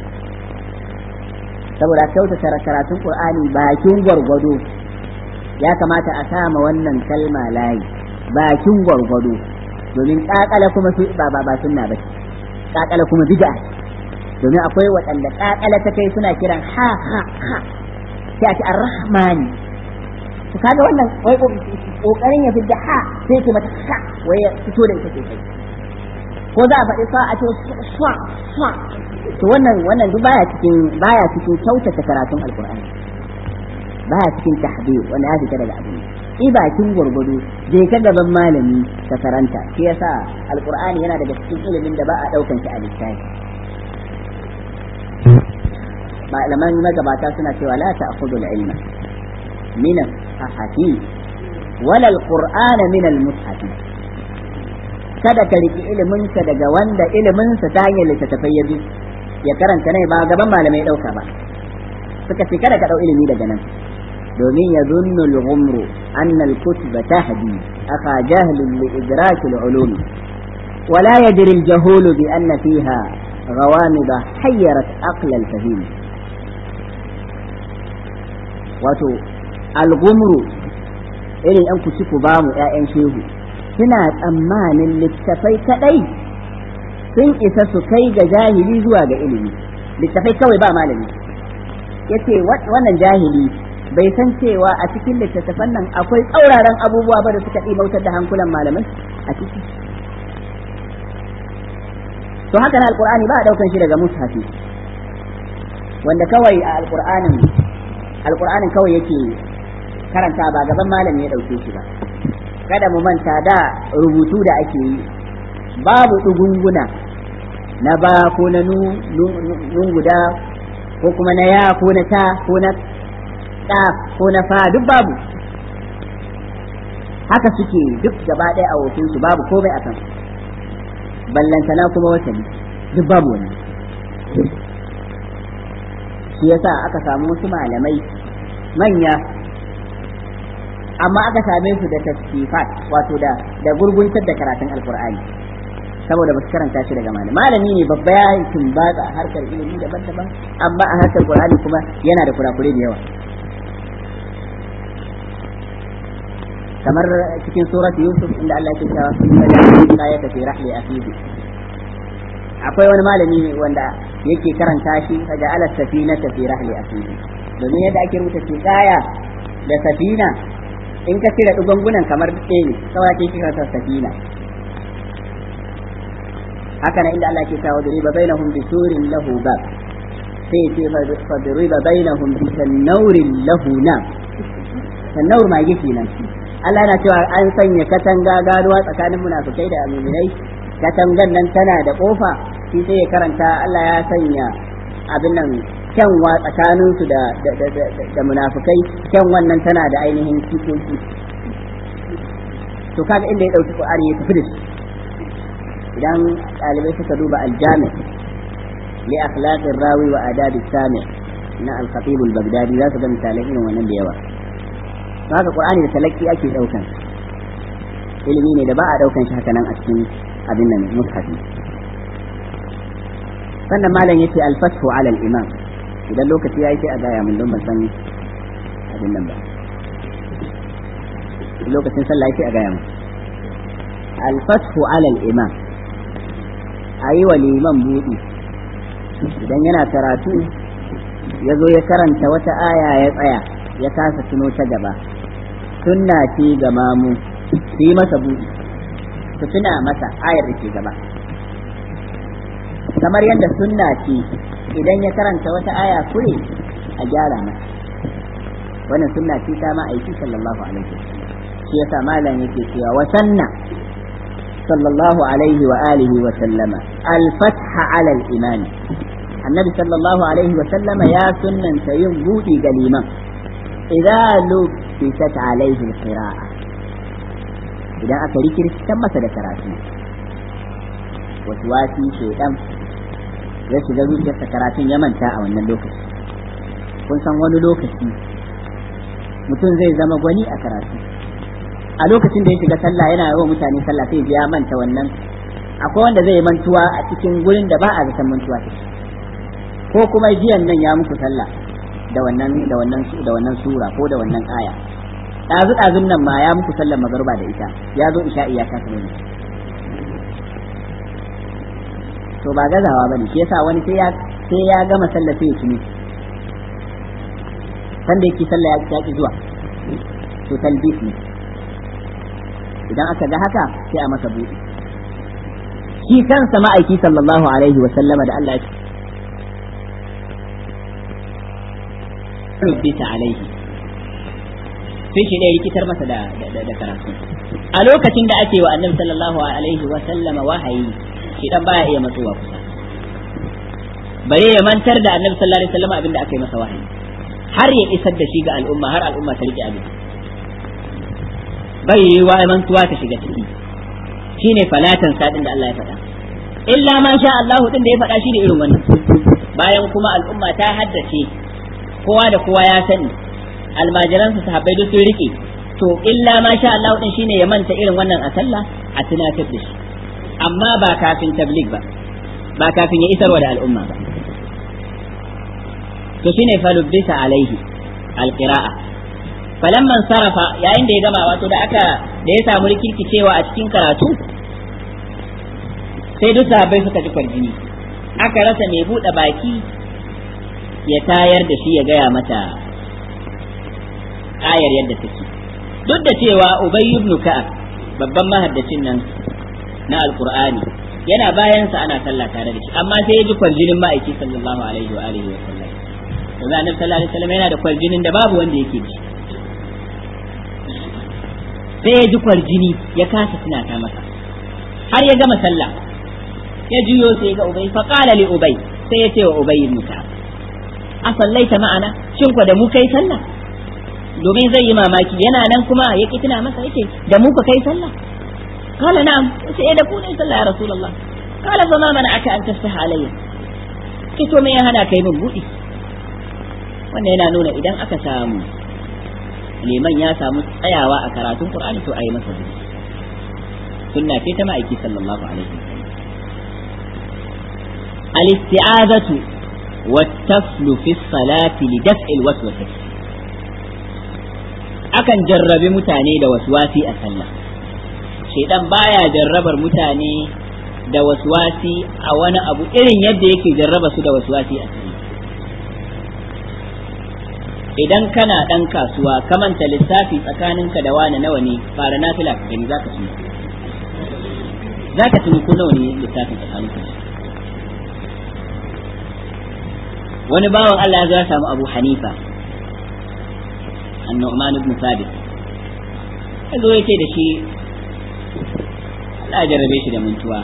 saboda kyautata karatun Qur'ani bakin gwargwado ya kamata a sama wannan kalma layi bakin gwargwado domin kakala kuma su ba ba sunna ba kakala kuma bid'a domin akwai waɗanda kakala ta kai suna kiran ha ha ha sai a ce ar-rahmani to kaga wannan wai kokarin ya fidda ha sai ce mata ha wai ya fito da ita sosai ko za a faɗi sa a ce sa sa to wannan wannan duk baya cikin baya cikin kyautata karatun alqur'ani baya cikin tahbir wanda ya fita daga abin i bakin gurgudu je ka gaban malami ka karanta shi yasa alqur'ani yana daga cikin ilimin da ba a daukan shi a littafi malaman magabata suna cewa la ta'khudhu al-ilma min as-sahafi wala al-qur'ana min al-mushafi kada ka riki iliminka daga wanda iliminsa ta hanyar littattafai ya bi ya karanta ne ba gaban malamai ɗauka ba suka ce kada ka ɗau ilimi daga nan domin ya zunnu al-ghumru anna al-kutuba tahdi aka jahlun li idraki al-ulum ولا يدري الجهول بأن فيها غوامض حيرت عقل الفهيم wato algumru irin yan kuci ku ba mu ƴaƴan shehu suna tsammanin littafai kadai sun isa su kai ga jahili zuwa ga ilimi littafai kawai ba malami yace wannan jahili bai san cewa a cikin littattafan nan akwai tsauraran abubuwa ba da suka ɗimautar da hankulan malamai a ciki to haka na alqur'ani ba a daukan shi daga mushafi wanda kawai a alqur'anin alqur'anin kawai yake karanta ba gaban malami ya dauke shi ba kada mu manta da rubutu da ake yi babu dugunguna na ba ko na nun guda ko kuma na ya ko na ta ko na ta ko na fa duk babu haka suke duk gaba ɗaya a su babu komai a kan ballantana kuma wata ne duk babu wani shi yasa aka samu wasu malamai manya amma aka same su da tasfifat wato da da gurguntar da karatun alkur'ani saboda ba su karanta shi daga malami malami ne babba ya yi tumbatsa a harkar ilimi daban-daban amma a harkar qur'ani kuma yana da kurakure da yawa kamar cikin surat yusuf inda Allah ke cewa ya ya tafi rahli akhihi akwai wani malami wanda yake karanta shi daga ala safina tafi rahli akhihi domin yadda ake rubuta tiqaya da safina in ka cire dugungunan kamar ɗaya ne kawai ake kira ta safina haka nan inda Allah ke cewa duriba bainahum bisurin lahu bab sai ce fa duriba bainahum bi tanawrin lahu nam tanawr ma yake nan Allah yana cewa an sanya katanga ganuwa tsakanin munafikai da mu'minai katangan nan tana da kofa shi sai ya karanta Allah ya sanya abin nan kyanwa tsakanin su da da munafikai kyan wannan tana da ainihin kikoki to kaga inda ya dauki Qur'ani ya tafi da shi idan ɗalibai suka duba aljami li akhlaqir rawi wa adab sami na al-khatib al-baghdadi za su ga misalai irin wannan da yawa haka qur'ani da talaki ake daukan ilimi ne da ba a daukan shi haka nan a cikin abin nan mushafi sannan malam yace al-fathu ala al-imam idan lokaci yayi sai a gaya mun don ban san abin nan ba lokacin sallah sai a gaya mun al-fathu ala al-imam ayi wa liman buɗi idan yana karatu ya zo ya karanta wata aya ya tsaya ya kasa tuno ta gaba sunna ce ga mamu su yi masa buɗi su tuna masa ayar da ke gaba kamar yadda sunna ce idan ya karanta wata aya kure a gyara masa wannan sunna ce ta ma aiki sallallahu alaihi wasallam shi yasa malam yake cewa wa sanna sallallahu alaihi wa alihi wa sallama al-fatha ala al-imani annabi sallallahu alaihi wa sallama ya sunnanta yin buɗi ga liman idza lubisat alaihi alqira'a idan aka rikirkitan masa da karatu wasu wasi shedan ya shiga zuciyarsa karatun ya manta a wannan lokaci kun san wani lokaci mutum zai zama gwani a karatu a lokacin da ya shiga sallah yana yawan mutane sallah sai ya manta wannan akwai wanda zai mantuwa a cikin gurin da ba a zaton mantuwa ko kuma jiyan nan ya muku sallah da wannan da wannan da wannan sura ko da wannan aya dazu dazun nan ma ya muku sallar magruba da ita ya zo isha'i ya kasa ne to ba gazawa bane shi yasa wani sai ya sai ya gama sallar sai ya tuni san da yake sallah ya ki zuwa to talbis ne idan aka ga haka sai a masa buɗe shi kansa ma'aiki sallallahu alaihi wa sallama da Allah ya rubuta alaihi sai shi ɗaya rikitar masa da da karatu a lokacin da ake wa annabi sallallahu alaihi wa sallama wahayi shi dan baya iya matsowa kusa bare ya mantar da annabi sallallahu alaihi wa sallama abinda aka yi masa wahayi har ya isar da shi ga al'umma har al'umma ta rike abin bai yi wa mantuwa ta shiga ciki shine falatan sadin da Allah ya faɗa illa ma sha Allah din da ya faɗa shine irin wannan bayan kuma al'umma ta haddace kowa da kowa ya sani almajiran su sahabbai duk sun rike to illa ma sha Allah din shine ya manta irin wannan a sallah a tunatar da shi amma ba kafin tabligh ba ba kafin ya isarwa da al'umma ba to shine falubbisa alaihi alqira'a falamman sarafa yayin da ya gama wato da aka da ya samu rikirkicewa a cikin karatu sai duk sahabbai suka ji kwarjini aka rasa mai buɗe baki ya tayar da shi ya gaya mata ayar yadda take duk da cewa ubay ibn ka'ab babban mahaddacin nan na alqur'ani yana bayan sa ana sallah tare da shi amma sai ya ji kwarjinin ma'aiki sallallahu alaihi wa alihi wa sallam yanzu annabi sallallahu alaihi wasallam yana da kwarjinin da babu wanda yake ji sai ya ji kwarjini ya kasa tunata masa har ya gama sallah ya juyo sai ga ubay fa qala li ubay sai ya ce wa ubay ibn ka'ab a sallaita ma'ana shin ko da mu kai sallah domin zai yi mamaki yana nan kuma ya ki tuna masa yake da mu ka kai sallah qala na'am sai da ku ne sallah ya rasulullah qala fa ma mana'aka an tafsaha alayya ki to me ya hana kai min budi wannan yana nuna idan aka samu liman ya samu tsayawa a karatun qur'ani to ayi masa budi sunna ce ta ma'aiki sallallahu alaihi wasallam al-isti'azatu wat-taflu fi salati li daf'il waswasati akan jarrabe mutane da waswasi a sallah shedan baya jarrabar mutane da waswasi a wani abu irin yadda yake jarraba su da waswasi a sallah idan kana dan kasuwa ka manta lissafi tsakaninka da wani nawa ne fara nafila ka gani zaka tuni zaka tuni ko nawa ne lissafin tsakaninka wani bawan Allah ya samu Abu Hanifa annu'man ibn sabit yazo yace da shi Allah jarrabe shi da mantuwa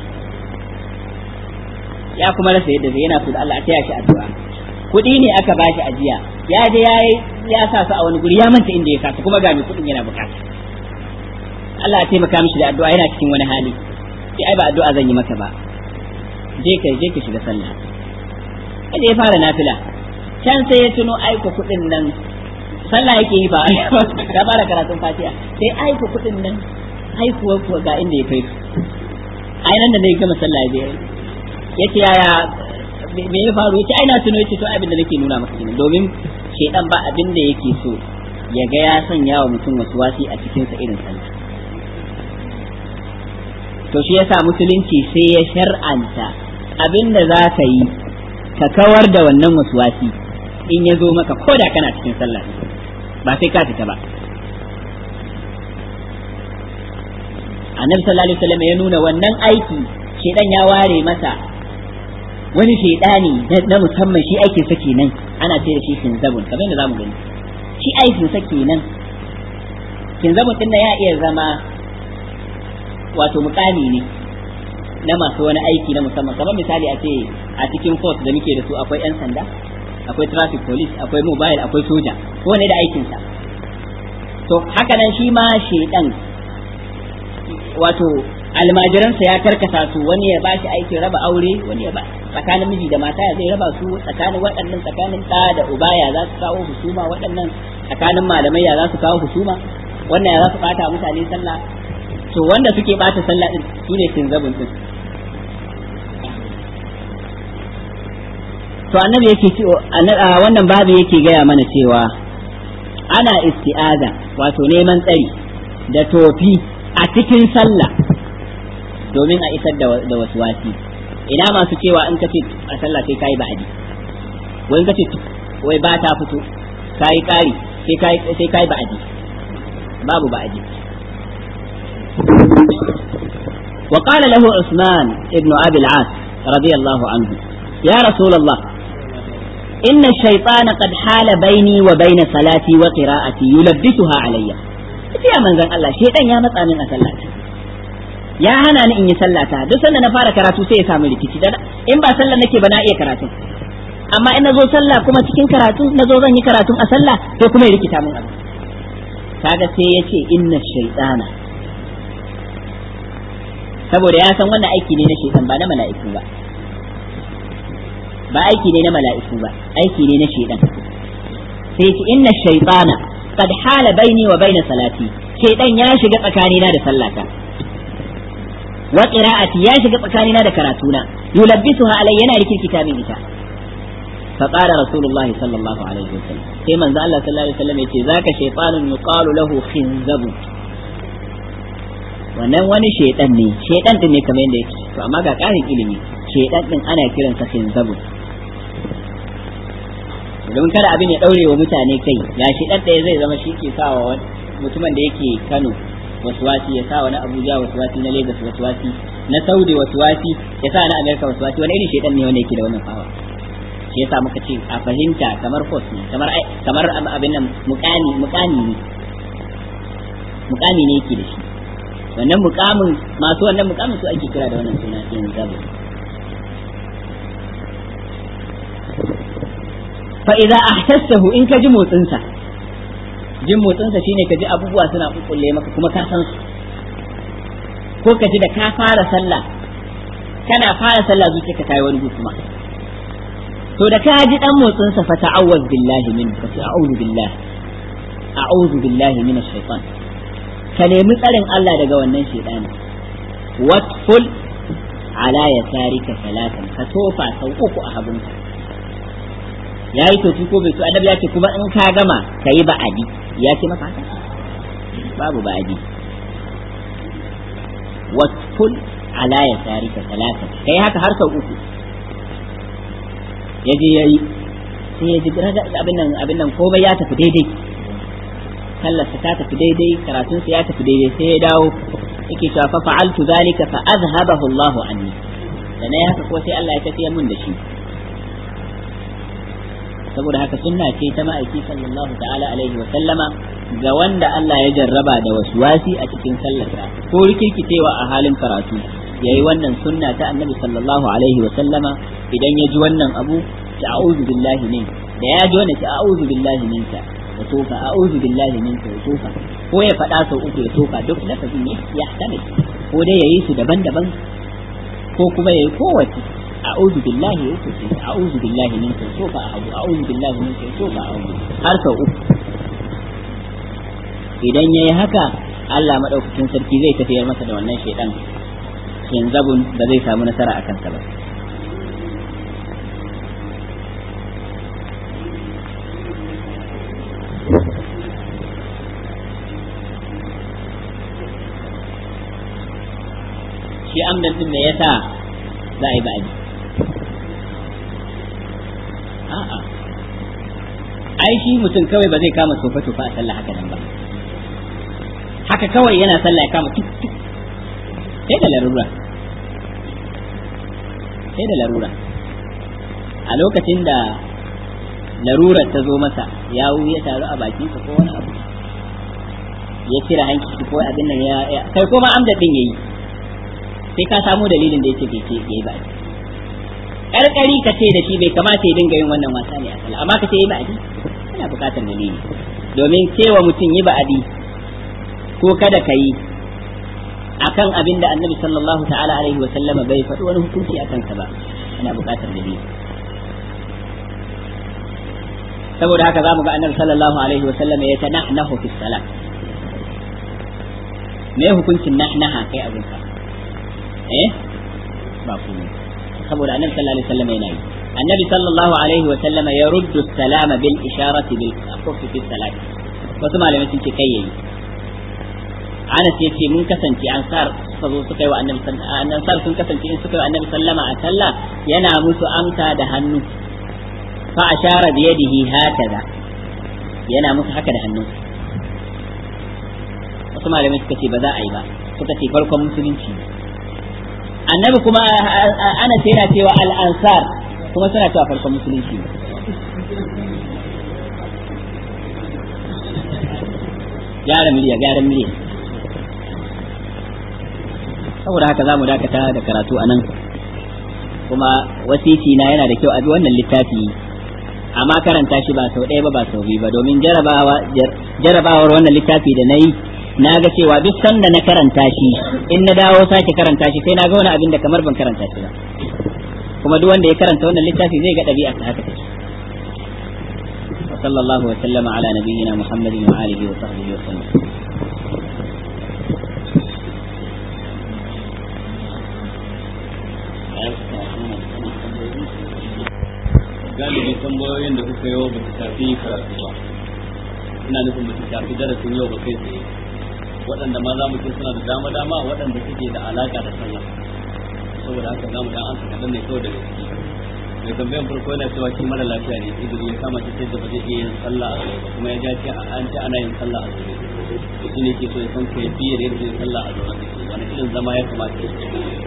ya kuma rasa yadda zai yana so da Allah a taya shi addu'a kuɗi ne aka bashi ajiya ya je ya ya sa su a wani guri ya manta inda ya sa su kuma ga mai kuɗin yana bukata Allah ya taimaka mishi da addu'a yana cikin wani hali sai ai ba addu'a zan yi maka ba je ka je ka shiga sallah kada ya fara nafila can sai ya tuno aiko kuɗin nan sallah yake yi ba ya fara karatun fatiha sai aiko kuɗin nan aikuwa kuwa ga inda ya kai su ai nan da zai gama sallah ya je yace yaya me ya faru yace ai na tuno yace to abin da nake nuna maka kenan domin shedan ba abin da yake so ya ga ya sanya wa mutum wasu wasi a cikin sa irin sallah to shi yasa musulunci sai ya shar'anta abin da za ka yi ka kawar da wannan wasi in ya zo maka ko da kana cikin sallah ba sai ka fita ba annabi sallallahu alaihi wasallam ya nuna wannan aiki shedan ya ware masa wani shedani na musamman shi aikin sa kenan ana ce da shi kinzabun kamar yadda zamu gani shi aikin sa kenan kinzabun din ya iya zama wato mukami ne na masu wani aiki na musamman kamar misali a ce a cikin force da muke da su akwai yan sanda akwai traffic police akwai mobile akwai soja ko ne da aikinsa to haka nan shi ma shedan wato almajiransa ya karkasa su wani ya bashi aikin raba aure wani ya ba tsakanin miji da mata ya zai raba su tsakanin waɗannan tsakanin ɗa da uba ya za su kawo husuma waɗannan tsakanin malamai ya za su kawo husuma wannan ya za su ɓata mutane sallah to wanda suke ɓata sallah din su ne kinzabun din to annabi yake ce wannan babu yake gaya mana cewa ana isti'aza wato neman tsari da tofi a cikin sallah domin a isar da wasu wasi ina masu cewa in ka ce a sallah sai kayi ba'adi wai in ka ce wai ba ta fito kayi kari sai kayi ba'adi babu ba'adi وقال له عثمان ابن أبي العاص رضي الله عنه يا رسول الله إن الشيطان قد حال بيني وبين صلاتي وقراءتي يلبسها علي يا من زن الله شيطان يا متى من أسلاتي ya hana ni in yi sallata duk sanda na fara karatu sai ya samu rikici da in ba sallah nake ba na iya karatu amma in nazo sallah kuma cikin karatu nazo zan yi karatu a sallah sai kuma ya rikita min abu kaga sai ya ce inna shaytana saboda ya san wannan aiki ne na shaytan ba na mala'iku ba ba aiki ne na mala'iku ba aiki ne na shaytan sai ce inna shaytana qad hala baini wa baina salati shaytan ya shiga tsakanina da sallata wa qira'ati ya shiga tsakanina da karatuna yulabbisuha alayya yana rikirkita min ita fa qala rasulullahi sallallahu alaihi wasallam sai manzo Allah sallallahu alaihi wasallam yace zaka shaytanun yuqalu lahu khinzab wannan wani shaytan ne shaytan din ne kamar yadda yake to amma ga karin ilimi shaytan din ana kiransa khinzab domin kada abin ya daure wa mutane kai ya shi dan ɗaya zai zama shi ke sawa mutumin da yake Kano waswasi ya sa wani Abuja waswasi na Lagos waswasi na Saudi waswasi ya sa na America waswasi wani irin shedan ne wanda yake da wannan fawa shi yasa muka ce a fahimta kamar force ne kamar kamar abin nan mukami mukami ne mukami ne yake da shi wannan mukamin masu wannan mukamin su ake kira da wannan suna in zabu fa idza ahtassahu in ka ji motsinsa jin motsinsa shine ka ji abubuwa suna kukkulle maka kuma ka san su ko ka ji da ka fara sallah kana fara sallah zuciyarka ta yi wani kuma to da ka ji dan motsinsa fa ta'awwaz billahi min ka ce a'udhu billahi a'udhu billahi min ash-shaytan ka nemi tsarin Allah daga wannan shaytani watful ala yasarika salatan ka tofa sau uku a hagunka yayi tofi ko bai so annabi ya ce kuma in ka gama kayi ba'adi ya ce maka haka babu ba'adi watkul ala yasarika salatan kai haka har sau uku yaje yayi sai ya ji abin nan abin nan komai ya tafi daidai sallarsa ta tafi daidai karatunsa ya tafi daidai sai ya dawo yake cewa fa fa'altu zalika fa azhabahu Allahu anni da na haka ko sai Allah ya tafiyar mun da shi saboda haka sunna ce ta ma'aiki sallallahu ta'ala alaihi wa sallama ga wanda Allah ya jarraba da waswasi a cikin sallarsa ko rikirkitewa a halin karatu yayi wannan sunna ta annabi sallallahu alaihi wa sallama idan ya ji wannan abu ta a'udhu billahi min da ya ji wannan ta a'udhu billahi minka ya tofa a'udhu billahi minka ya tofa ko ya faɗa sau uku ya tofa duk lafazin ne ya tamil ko dai yayi su daban-daban ko kuma yayi kowace a'udhu billahi ya uku sai a'udhu billahi minka ya tofa a abu a'udhu billahi minka ya tofa a abu har sau uku idan yayi haka Allah madaukakin sarki zai tafiyar masa da wannan shaidan zabun da zai samu nasara a kansa ba shi amdan din me yasa za a yi ba'adi a'a ai shi mutum kawai ba zai kama sofa tofa a sallah haka nan ba haka kawai yana sallah ya kama tuk tuk sai da larura sai da larura a lokacin da larurar ta zo masa ya ya taru a bakinsa ko wani abu ya cire hanki ko abin nan ya kai ko ma amda din yayi sai ka samu dalilin da yake bai ce yayi ba karkari ka ce da shi bai kamata ya dinga yin wannan wasa ne a sallah amma ka ce yi ba'adi kana buƙatar dalili domin cewa mutum yi ba'adi ko kada ka yi akan abin da annabi sallallahu ta'ala alaihi wa sallama bai faɗi wani hukunci a kansa ba ana buƙatar dalili saboda haka za mu ga annabi sallallahu alaihi wa sallama ya ta nahnahu fi salat me hukuncin nahnaha kai abin ka eh ba komai saboda annabi sallallahu alaihi wa sallama yana yi annabi sallallahu alaihi wa sallama ya ruddu salama bil isharati bil kaffi fi salat wasu malamai sun ce kai yayi Anas ya ce mun kasance ansar suka zo suka yi wa annabi ansar sun kasance in suka yi wa annabi sallama a sallah yana musu amsa da hannu fa ashara bi yadihi hakaza yana musu haka da hannu wasu malamai suka ce ba za a yi ba suka ce farkon musulunci annabi kuma Anas yana cewa al ansar kuma suna cewa farkon musulunci gyara miliya gyara miliya saboda haka za mu dakata da karatu a nan kuma wasiti na yana da kyau a bi wannan littafi amma karanta shi ba sau ɗaya ba ba sau biyu ba domin jarabawar wannan littafi da na yi na ga cewa duk sanda na karanta shi in na dawo sake karanta shi sai na ga wani abin da kamar ban karanta shi ba kuma duk wanda ya karanta wannan littafi zai ga ɗabi'a ta haka take وصلى الله وسلم على نبينا محمد وآله وصحبه وسلم galibi tambayoyin da kuka yi ba su shafi karatu ba ina nufin ba su shafi darasin yau ba kai tsaye waɗanda ma za mu ce suna da dama dama waɗanda suke da alaka da sallah saboda haka za mu dan an kaɗan ne kawai daga ciki mai tambayan farko yana cewa shi mara lafiya ne izini ya kama shi sai da ba zai iya yin sallah a zaune kuma ya ce an ce ana yin sallah a zaune to shi ne ke so ya san kai fiye da yadda yin sallah a zaune take wani irin zama ya kamata ya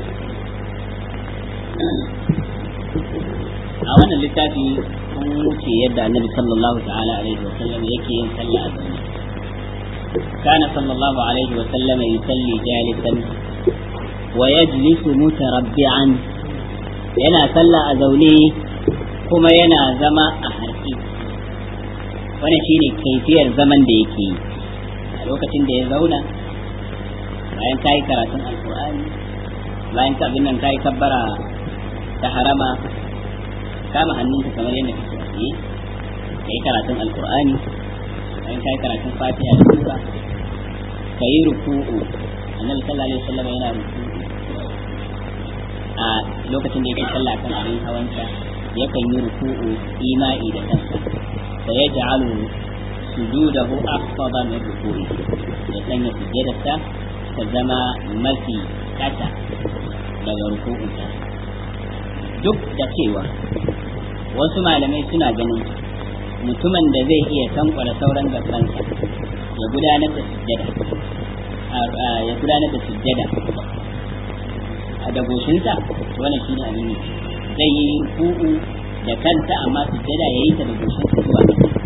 a wannan littafi sun wuce yadda annabi sallallahu ta'ala alaihi wa sallam yake yin sallah a zaune كان صلى الله عليه وسلم يصلي جالسا ويجلس متربعا yana sallah a zaune kuma yana zama a harki wannan shine kaifiyar zaman da yake yi a lokacin da ya zauna bayan ka yi karatun alkur'ani bayan ka abin nan ka yi kabbara ta harama kama hannunka kamar yadda kake a tsaye ka yi karatun alkur'ani bayan ka yi karatun fatiha da sura ka yi ruku'u annabi sallallahu alaihi wasallam yana ruku'u a lokacin da yake sallah kan abin hawansa yakan yi ruku'u ima'i da kansa fa yaj'alu sujudahu afdal min ruku'i ya sanya sujjadarsa ta zama mafi kasa daga ruku'unsa duk da cewa wasu malamai suna ganin mutumin da zai iya tankwara sauran gabansa ya gudanar da sujjada ya gudanar da sujjada a dagoshinsa wannan shine abin ne zai yi ruku'u da kanta amma sujjada ya yi ta da goshinsa zuwa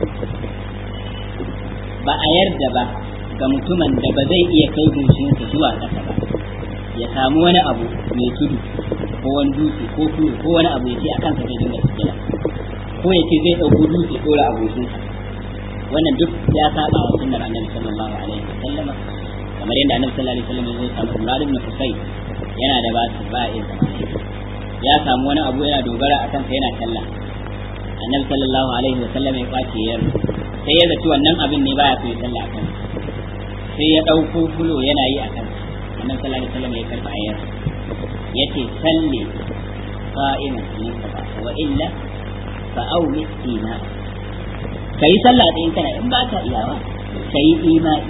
ba a yarda ba ga mutumin da ba zai iya kai goshinsa zuwa ƙasa ba ya samu wani abu mai tudu ko wani dutse ko tudu ko wani abu ya ce a kansa zai dinga sujjada ko ya ce zai ɗauko dutse ɗora a goshinsa wannan duk ya saba wa sunnar annabi sallallahu alaihi wa sallama kamar yadda annabi sallallahu alaihi wa sallam ya zo samu Imran ibn Husayn yana da basu ba'in ya samu wani abu yana dogara a kansa yana sallah annabi sallallahu alaihi wa sallam ya kwace yar sai ya zaci wannan abin ne baya so ya sallah a kansa sai ya ɗauko fulo yana yi a kansa annabi sallallahu alaihi wa sallam ya karɓa yar yace salli qa'iman in ka wa illa fa aumi ina kai sallah da in kana in ba ka iyawa kai imani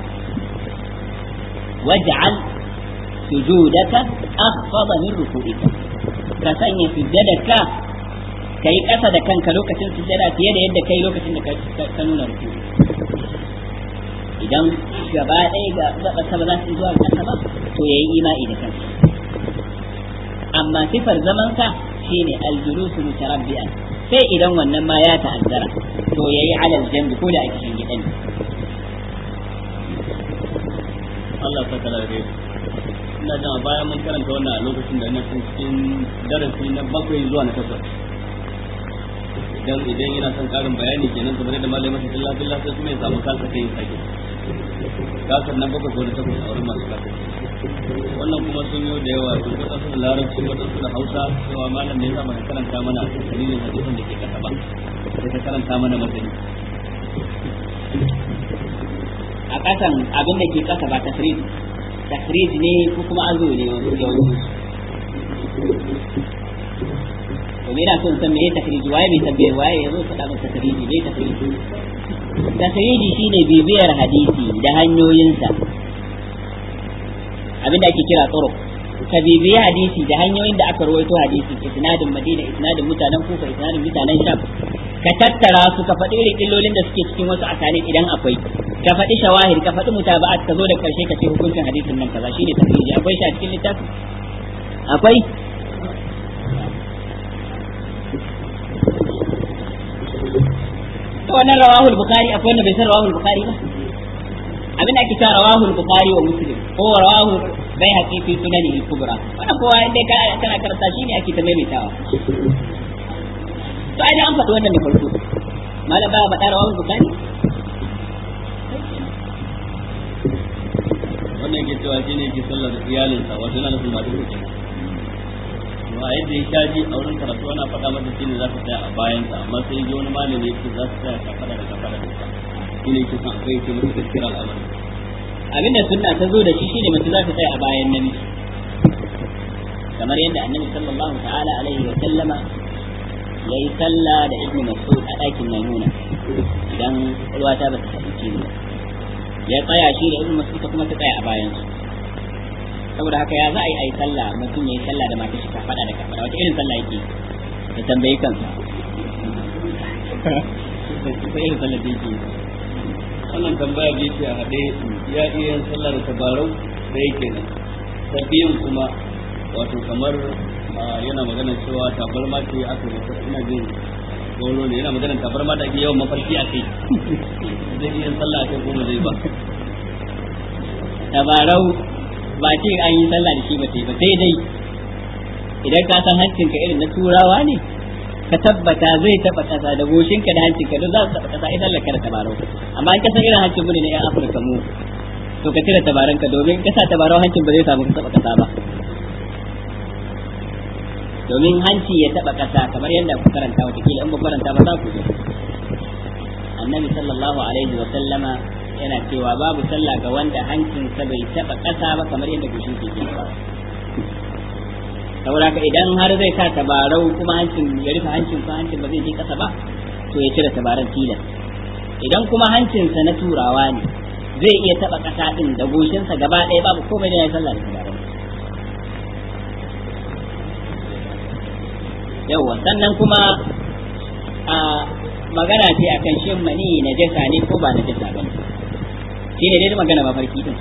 waj'al sujudaka akhfada min ruku'ika ka sanya sujjadaka kai kasa da kanka lokacin sujjada fiye da yadda kai lokacin da ka nuna ruku idan gaba ɗaya ga gaba ba za su zuwa kasa ba to yayi imani da kansa amma sifar zaman sa shine aljulusu mutarabbi'an sai idan wannan ma ya ta'azzara to yayi alal jambi ko da ake shin gidan Allah ta kala da ina jin a baya mun karanta wannan a lokacin da ina cikin darasi na bakwai zuwa na takwas idan idan yana son karin bayani kenan kamar da malamai masu billah billah sai kuma ya samu kansa kai sake kasar na bakwai ko da takwas a wurin masu kasar wannan kuma sun yi da yawa sun kusa su da larabci waɗansu da hausa cewa malam ne ya zama karanta mana dalilin hadisin da ke kasa ba sai ka karanta mana masani a kasan abin da ke kasa ba tafrid tafrid ne ko kuma azo ne yawanci to me da son san me tafrid waye bai tabbe waye yazo faɗa masa tafrid ne tafrid tafrid shine bibiyar hadisi da hanyoyinsa abin da ake kira tsoro ka bibiyi hadisi da hanyoyin da aka rawaito hadisi isnadin madina isnadin mutanen kufa isnadin mutanen sham ka tattara su ka faɗi irin illolin da suke cikin wasu asali idan akwai ka faɗi shawahir ka faɗi mutaba'at ka zo da karshe ka ce hukuncin hadisin nan kaza shine tafsiri akwai shi a cikin littafin akwai to wannan rawahul bukhari akwai wanda bai san rawahul bukhari ba abin da ake cewa rawahul bukhari wa muslim ko rawahu bai haƙi fi sunani al-kubra wannan kowa inda ka kana karanta shi ne ake ta maimaitawa to ai da an faɗi wannan da farko malam ba ba rawahul bukhari wannan yake cewa shi ne yake sallar da iyalinsa wato yana nufin masu kuke to a yadda ya shaji a wurin karatu ana faɗa masa shi ne za su tsaya a bayansa amma sai ji wani malami yake za su tsaya kafada da kafada da sa shi ne yake son akwai yake musu gaskiyar al'amari abinda sunna ta zo da shi shine mace za ta tsaya a bayan namiji kamar yadda annabi sallallahu ta'ala alaihi wa sallama yayi sallah da ibnu mas'ud a ɗakin maimuna idan ruwa ta ba ta hadisi ne ya tsaya shi da ibnu mas'ud kuma ta tsaya a bayan su saboda haka ya za a yi ayi sallah mutum yayi sallah da mata shi ka fada da kafara wata irin sallah yake ya tambayi kansa ko irin sallah da yake wannan tambaya da yake a haɗe ya iya yin sallah da tabarau da yake nan ta biyun kuma wato kamar yana magana cewa tabarma ce aka yi ina jin goro ne yana magana tabarma da ake yawan mafarki a kai zai iya yin sallah a kai kuma zai ba tabarau ba ce an yi sallah da shi ba sai ba sai dai idan ka san hancinka irin na turawa ne ka tabbata zai taba kasa da goshinka da hancinka duk za su taba kasa idan laka da tabarau amma in ka san irin hancin mu ne na yan afirka mu to ka cire tabaranka domin ka sa tabarau hancin ba zai samu ka taba kasa ba domin hanci ya taba kasa kamar yadda ku karanta wata kila in ba karanta ba za ku zo annabi sallallahu alaihi wa sallama yana cewa babu sallah ga wanda hancinsa bai taba kasa ba kamar yadda goshin ke ba saboda ka idan har zai sa tabarau kuma hancin ya rufe hancin ko hancin ba zai je kasa ba to ya cire tabaran tilas idan kuma hancinsa na turawa ne zai iya taba kasa din da goshinsa gaba ɗaya babu komai da ya sallah da tabaran yawa sannan kuma a magana ce akan shin mani na jasa ne ko ba na jasa ba ne shi ne dai magana mafarki din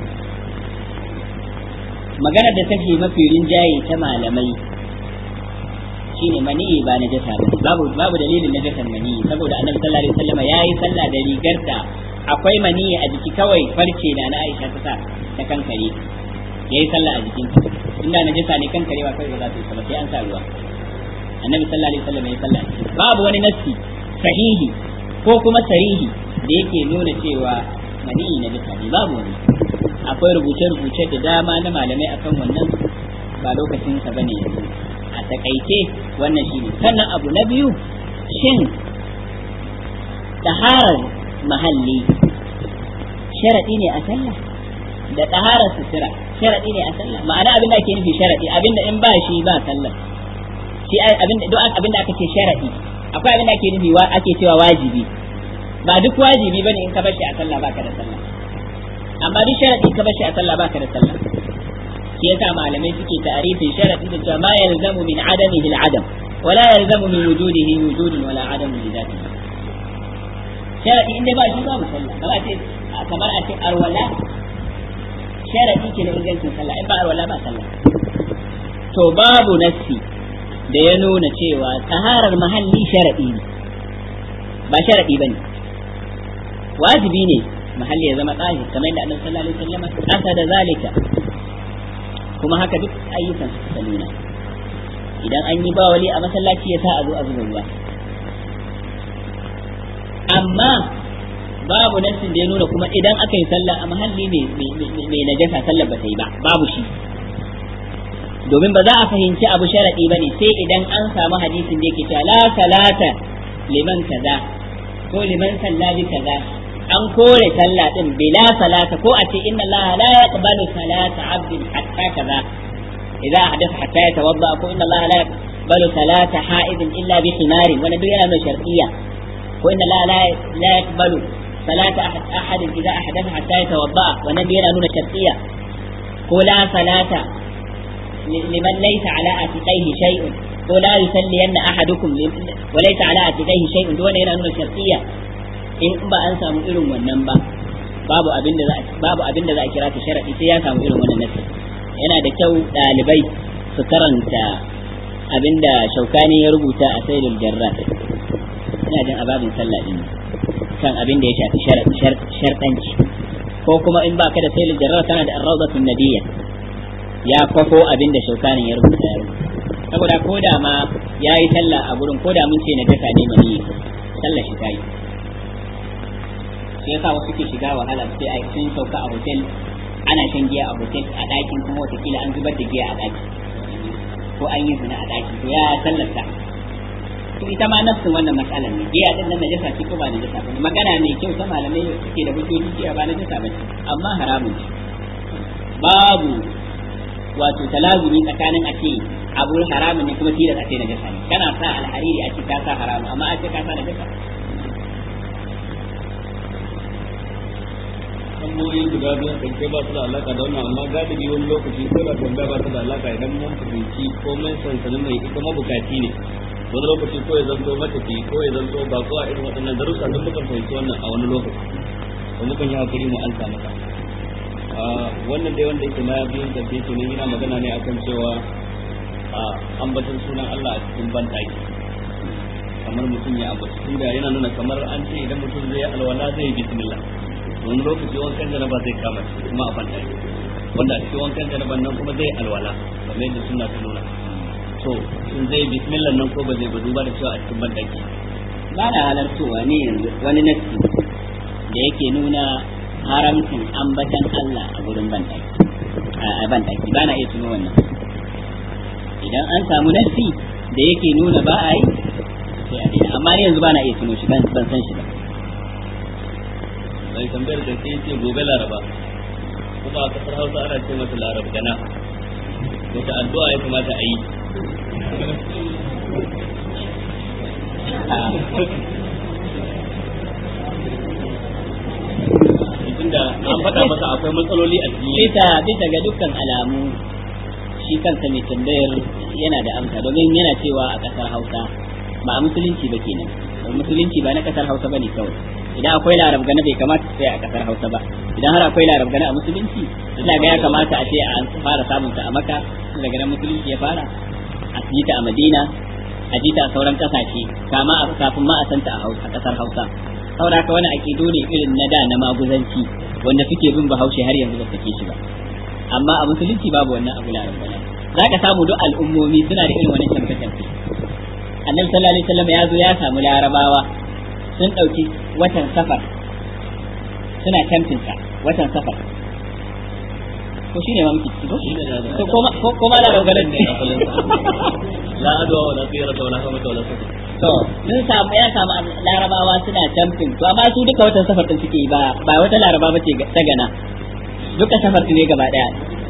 magana da take mafi rinjaye ta malamai shine mani ba na jasa ba babu babu dalilin na jasan mani saboda annabi sallallahu alaihi wasallam yayi sallah da rigar da akwai mani a jiki kawai farce na na Aisha ta sa ta kankare yayi sallah a jikin inda na jasa ne kankarewa kai ba za ta yi ba sai an sa ruwa annabi sallallahu alaihi wasallam yayi sallah babu wani nassi sahihi ko kuma sarihi da yake nuna cewa mani na jasa ne babu wani akwai rubuce-rubuce da dama na malamai akan wannan ba lokacin sa bane yanzu a takaice wannan shine sannan abu na biyu shin taharar mahalli sharadi ne a sallah da taharar sutura sharadi ne a sallah ma'ana abin da ake nufi sharadi abin da in ba shi ba sallah shi abin da duk abin da aka ce sharadi akwai abin da ake nufi wa ake cewa wajibi ba duk wajibi bane in ka bar shi a sallah baka da sallah amma duk sharadi ka bar shi a sallah baka da sallah shi yasa malamai suke ta'arifin sharadi da cewa ma yalzamu min adamihi al-adam wala yalzamu min wujudihi wujudun wala adamu li dhatihi sharadi inda ba shi babu sallah kamar ce kamar a ce arwala sharadi ke na ingancin sallah in ba arwala ba sallah to babu nassi da ya nuna cewa taharar mahalli sharadi ne ba sharadi bane wajibi ne mahalli ya zama tsahir kamar yadda annabi sallallahu alaihi wasallam asa da zalika kuma haka duk ayyukan su nuna idan an yi ba wali a masallaci ya sa a zo a zuba ruwa amma babu nassin da ya nuna kuma idan aka yi sallah a mahalli mai najasa sallar ba ta yi ba babu shi domin ba za a fahimci abu sharadi bane sai idan an samu hadisin da yake cewa la salata liman kaza ko liman sallabi kaza an kore sallah din bila salata ko a ce inna allaha la yaqbalu salata abdin hatta kaza idza hadatha hatta yatawadda ko inna allaha la yaqbalu salata ha'idin illa bi khimarin wannan duk yana nuna shar'iyya ko inna allaha la la yaqbalu salata ahadin idza ahdatha hatta yatawadda wannan duk yana nuna shar'iyya ko la salata liman laysa ala atiqaihi shay'un ko la yusalliyanna ahadukum wa laysa ala atiqaihi shay'un duk wannan yana nuna shar'iyya in ba an samu irin wannan ba babu abin da za babu abin da za a kira ta sharadi sai ya samu irin wannan nasi yana da kyau dalibai su karanta abin da shaukani ya rubuta a sailul jarrat ina jin ababin sallah din kan abin da ya shafi sharɗanci ko kuma in baka da sailul jarrat kana da ar-rawdatun nadiyya ya kwafo abin da shaukanin ya rubuta ya rubuta saboda ko da ma yayi sallah a gurin ko da mun ce na jaka ne mani sallah shi tayi shi yasa wasu ke shiga wahala sai a sun sauka a hotel ana shan giya a hotel a ɗakin kuma watakila an zubar da giya a ɗaki ko an yi zina a ɗaki to ya sallata to ita ma nafsin wannan matsalar ne giya din nan najasa ce ko ba najasa ba magana mai kyau ta malamai suke da hujjoji giya ba najasa ba ce amma haramun ce babu wato talazumi tsakanin a ce abu haramun ne kuma tilas a ce najasa ne kana sa alhariri a ce ka sa haramun amma a ce ka sa najasa tambayoyi guda biyu ɗauke ba su da alaka da wannan amma galibi wani lokaci ko da tambaya ba su da alaka idan mun fahimci ko mun sansanin mai ita mabukaci ne wani lokaci ko ya zanto matafi ko ya zanto ba ko a irin waɗannan darussa don mukan fahimci wannan a wani lokaci ko mukan yi hakuri mu alka maka wannan dai wanda yake na biyun tafiye ke nan yana magana ne akan cewa ambaton sunan Allah a cikin banɗaki kamar mutum ya ambata tunda yana nuna kamar an ce idan mutum zai alwala zai yi bismillah wani lokaci wankan janaba zai kama shi kuma a banta wanda a cikin wankan janaban nan kuma zai alwala kamar yadda suna ta nuna to in zai bismillah nan ko ba zai ba duba da cewa a cikin bandaki ba na halartowa ne yanzu wani nasi da yake nuna haramcin ambatan Allah a gurin bandaki a bandaki ba na iya tuno wannan idan an samu nasi da yake nuna ba a yi sai a daina amma yanzu ba na iya tuno shi ban san shi ba mai tambayar da ke ce gobe laraba kuma a kasar hausa ana ce mata larab gana wata addu'a ya kamata a yi tunda an faɗa masa akwai matsaloli a cikin bisa bisa ga dukkan alamu shi kansa mai tambayar yana da amsa domin yana cewa a ƙasar Hausa ba a musulunci ba kenan musulunci ba na ƙasar Hausa bane kawai idan akwai larab gana bai kamata sai a ƙasar Hausa ba idan har akwai larab gana a musulunci ina ga ya kamata a ce a fara samun ta a Makka daga nan musulunci ya fara a yi ta a Madina a ji ta a sauran ƙasashe kama a kafin ma a santa a ƙasar Hausa saboda haka wani aƙidu ne irin na da na maguzanci wanda suke bin bahaushe har yanzu ba sake shi ba amma a musulunci babu wannan abu larin bala za ka samu duk al'ummomi suna da irin wani canfe canfe annabi sallallahu alaihi wasallam ya zo ya samu larabawa sun ɗauki watan safar suna canfin sa watan safar ko shine ma muke ciki ko ko ko ma larin bala ne la adwa wala tsira wala hamata wala safar to sun samu ya samu larabawa suna camfin to amma su duka watan safar din suke ba ba wata laraba bace ta gana duka safar ne gaba daya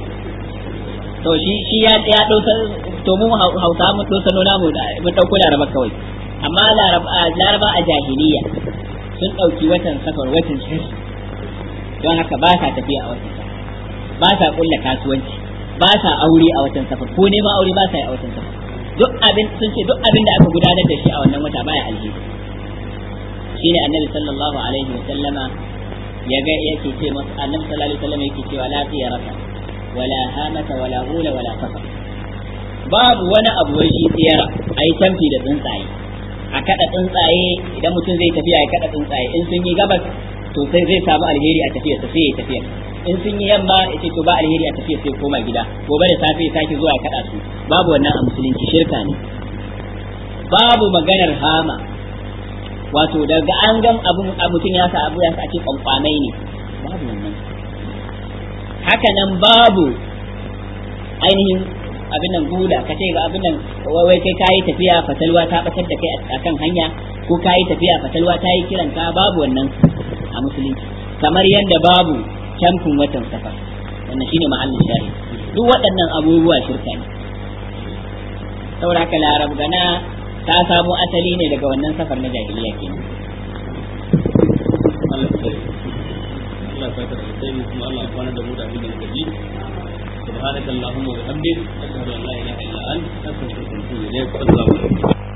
to shi shi ya ya dosa to mu hausa mu dosa nuna mu mu dauko laraba kawai amma laraba laraba a jahiliya sun dauki watan safar watan shari don haka ba sa tafiya a watan safar ba sa kulla kasuwanci ba sa aure a watan safar ko neman aure ba sa yi a watan safar duk abin sun ce duk abin da aka gudanar da shi a wannan wata baya alheri shine annabi sallallahu alaihi wa sallama ya ga yake ce masa annabi sallallahu alaihi wa sallama yake cewa la tiyarata wala hamata wala hula wala safar babu wani abu wai shi tsiyara ayi tamfi da tsuntsaye a kada tsuntsaye idan mutum zai tafiya ya kada tsuntsaye in sun yi gabas to sai zai samu alheri a tafiya sai ya tafiya in sun yi yamma ya ce to ba alheri a tafiya sai koma gida gobe da safe ya sake zuwa ya kada su babu wannan a musulunci shirka ne babu maganar hama wato daga an gam abu mutum ya sa abu ya sa ce kwankwanai ne babu wannan haka nan babu ainihin abin nan gula ka ce ga abin nan wai kai kayi tafiya fatalwa ta batar da kai a kan hanya ko kayi tafiya fatalwa ta yi kiran ka babu wannan a musulunci kamar yadda babu camfin watan safar wannan shine mahallin shari duk waɗannan abubuwa shirka ne saboda haka larab gana ta samo asali ne daga wannan safar na jahiliya kenan Allah ya saka da sai kuma Allah ya kwana da mu da abin da muka ji سبحانك اللهم وبحمدك أشهد أن لا إله إلا أنت أستغفرك وأتوب إليك السلام عليكم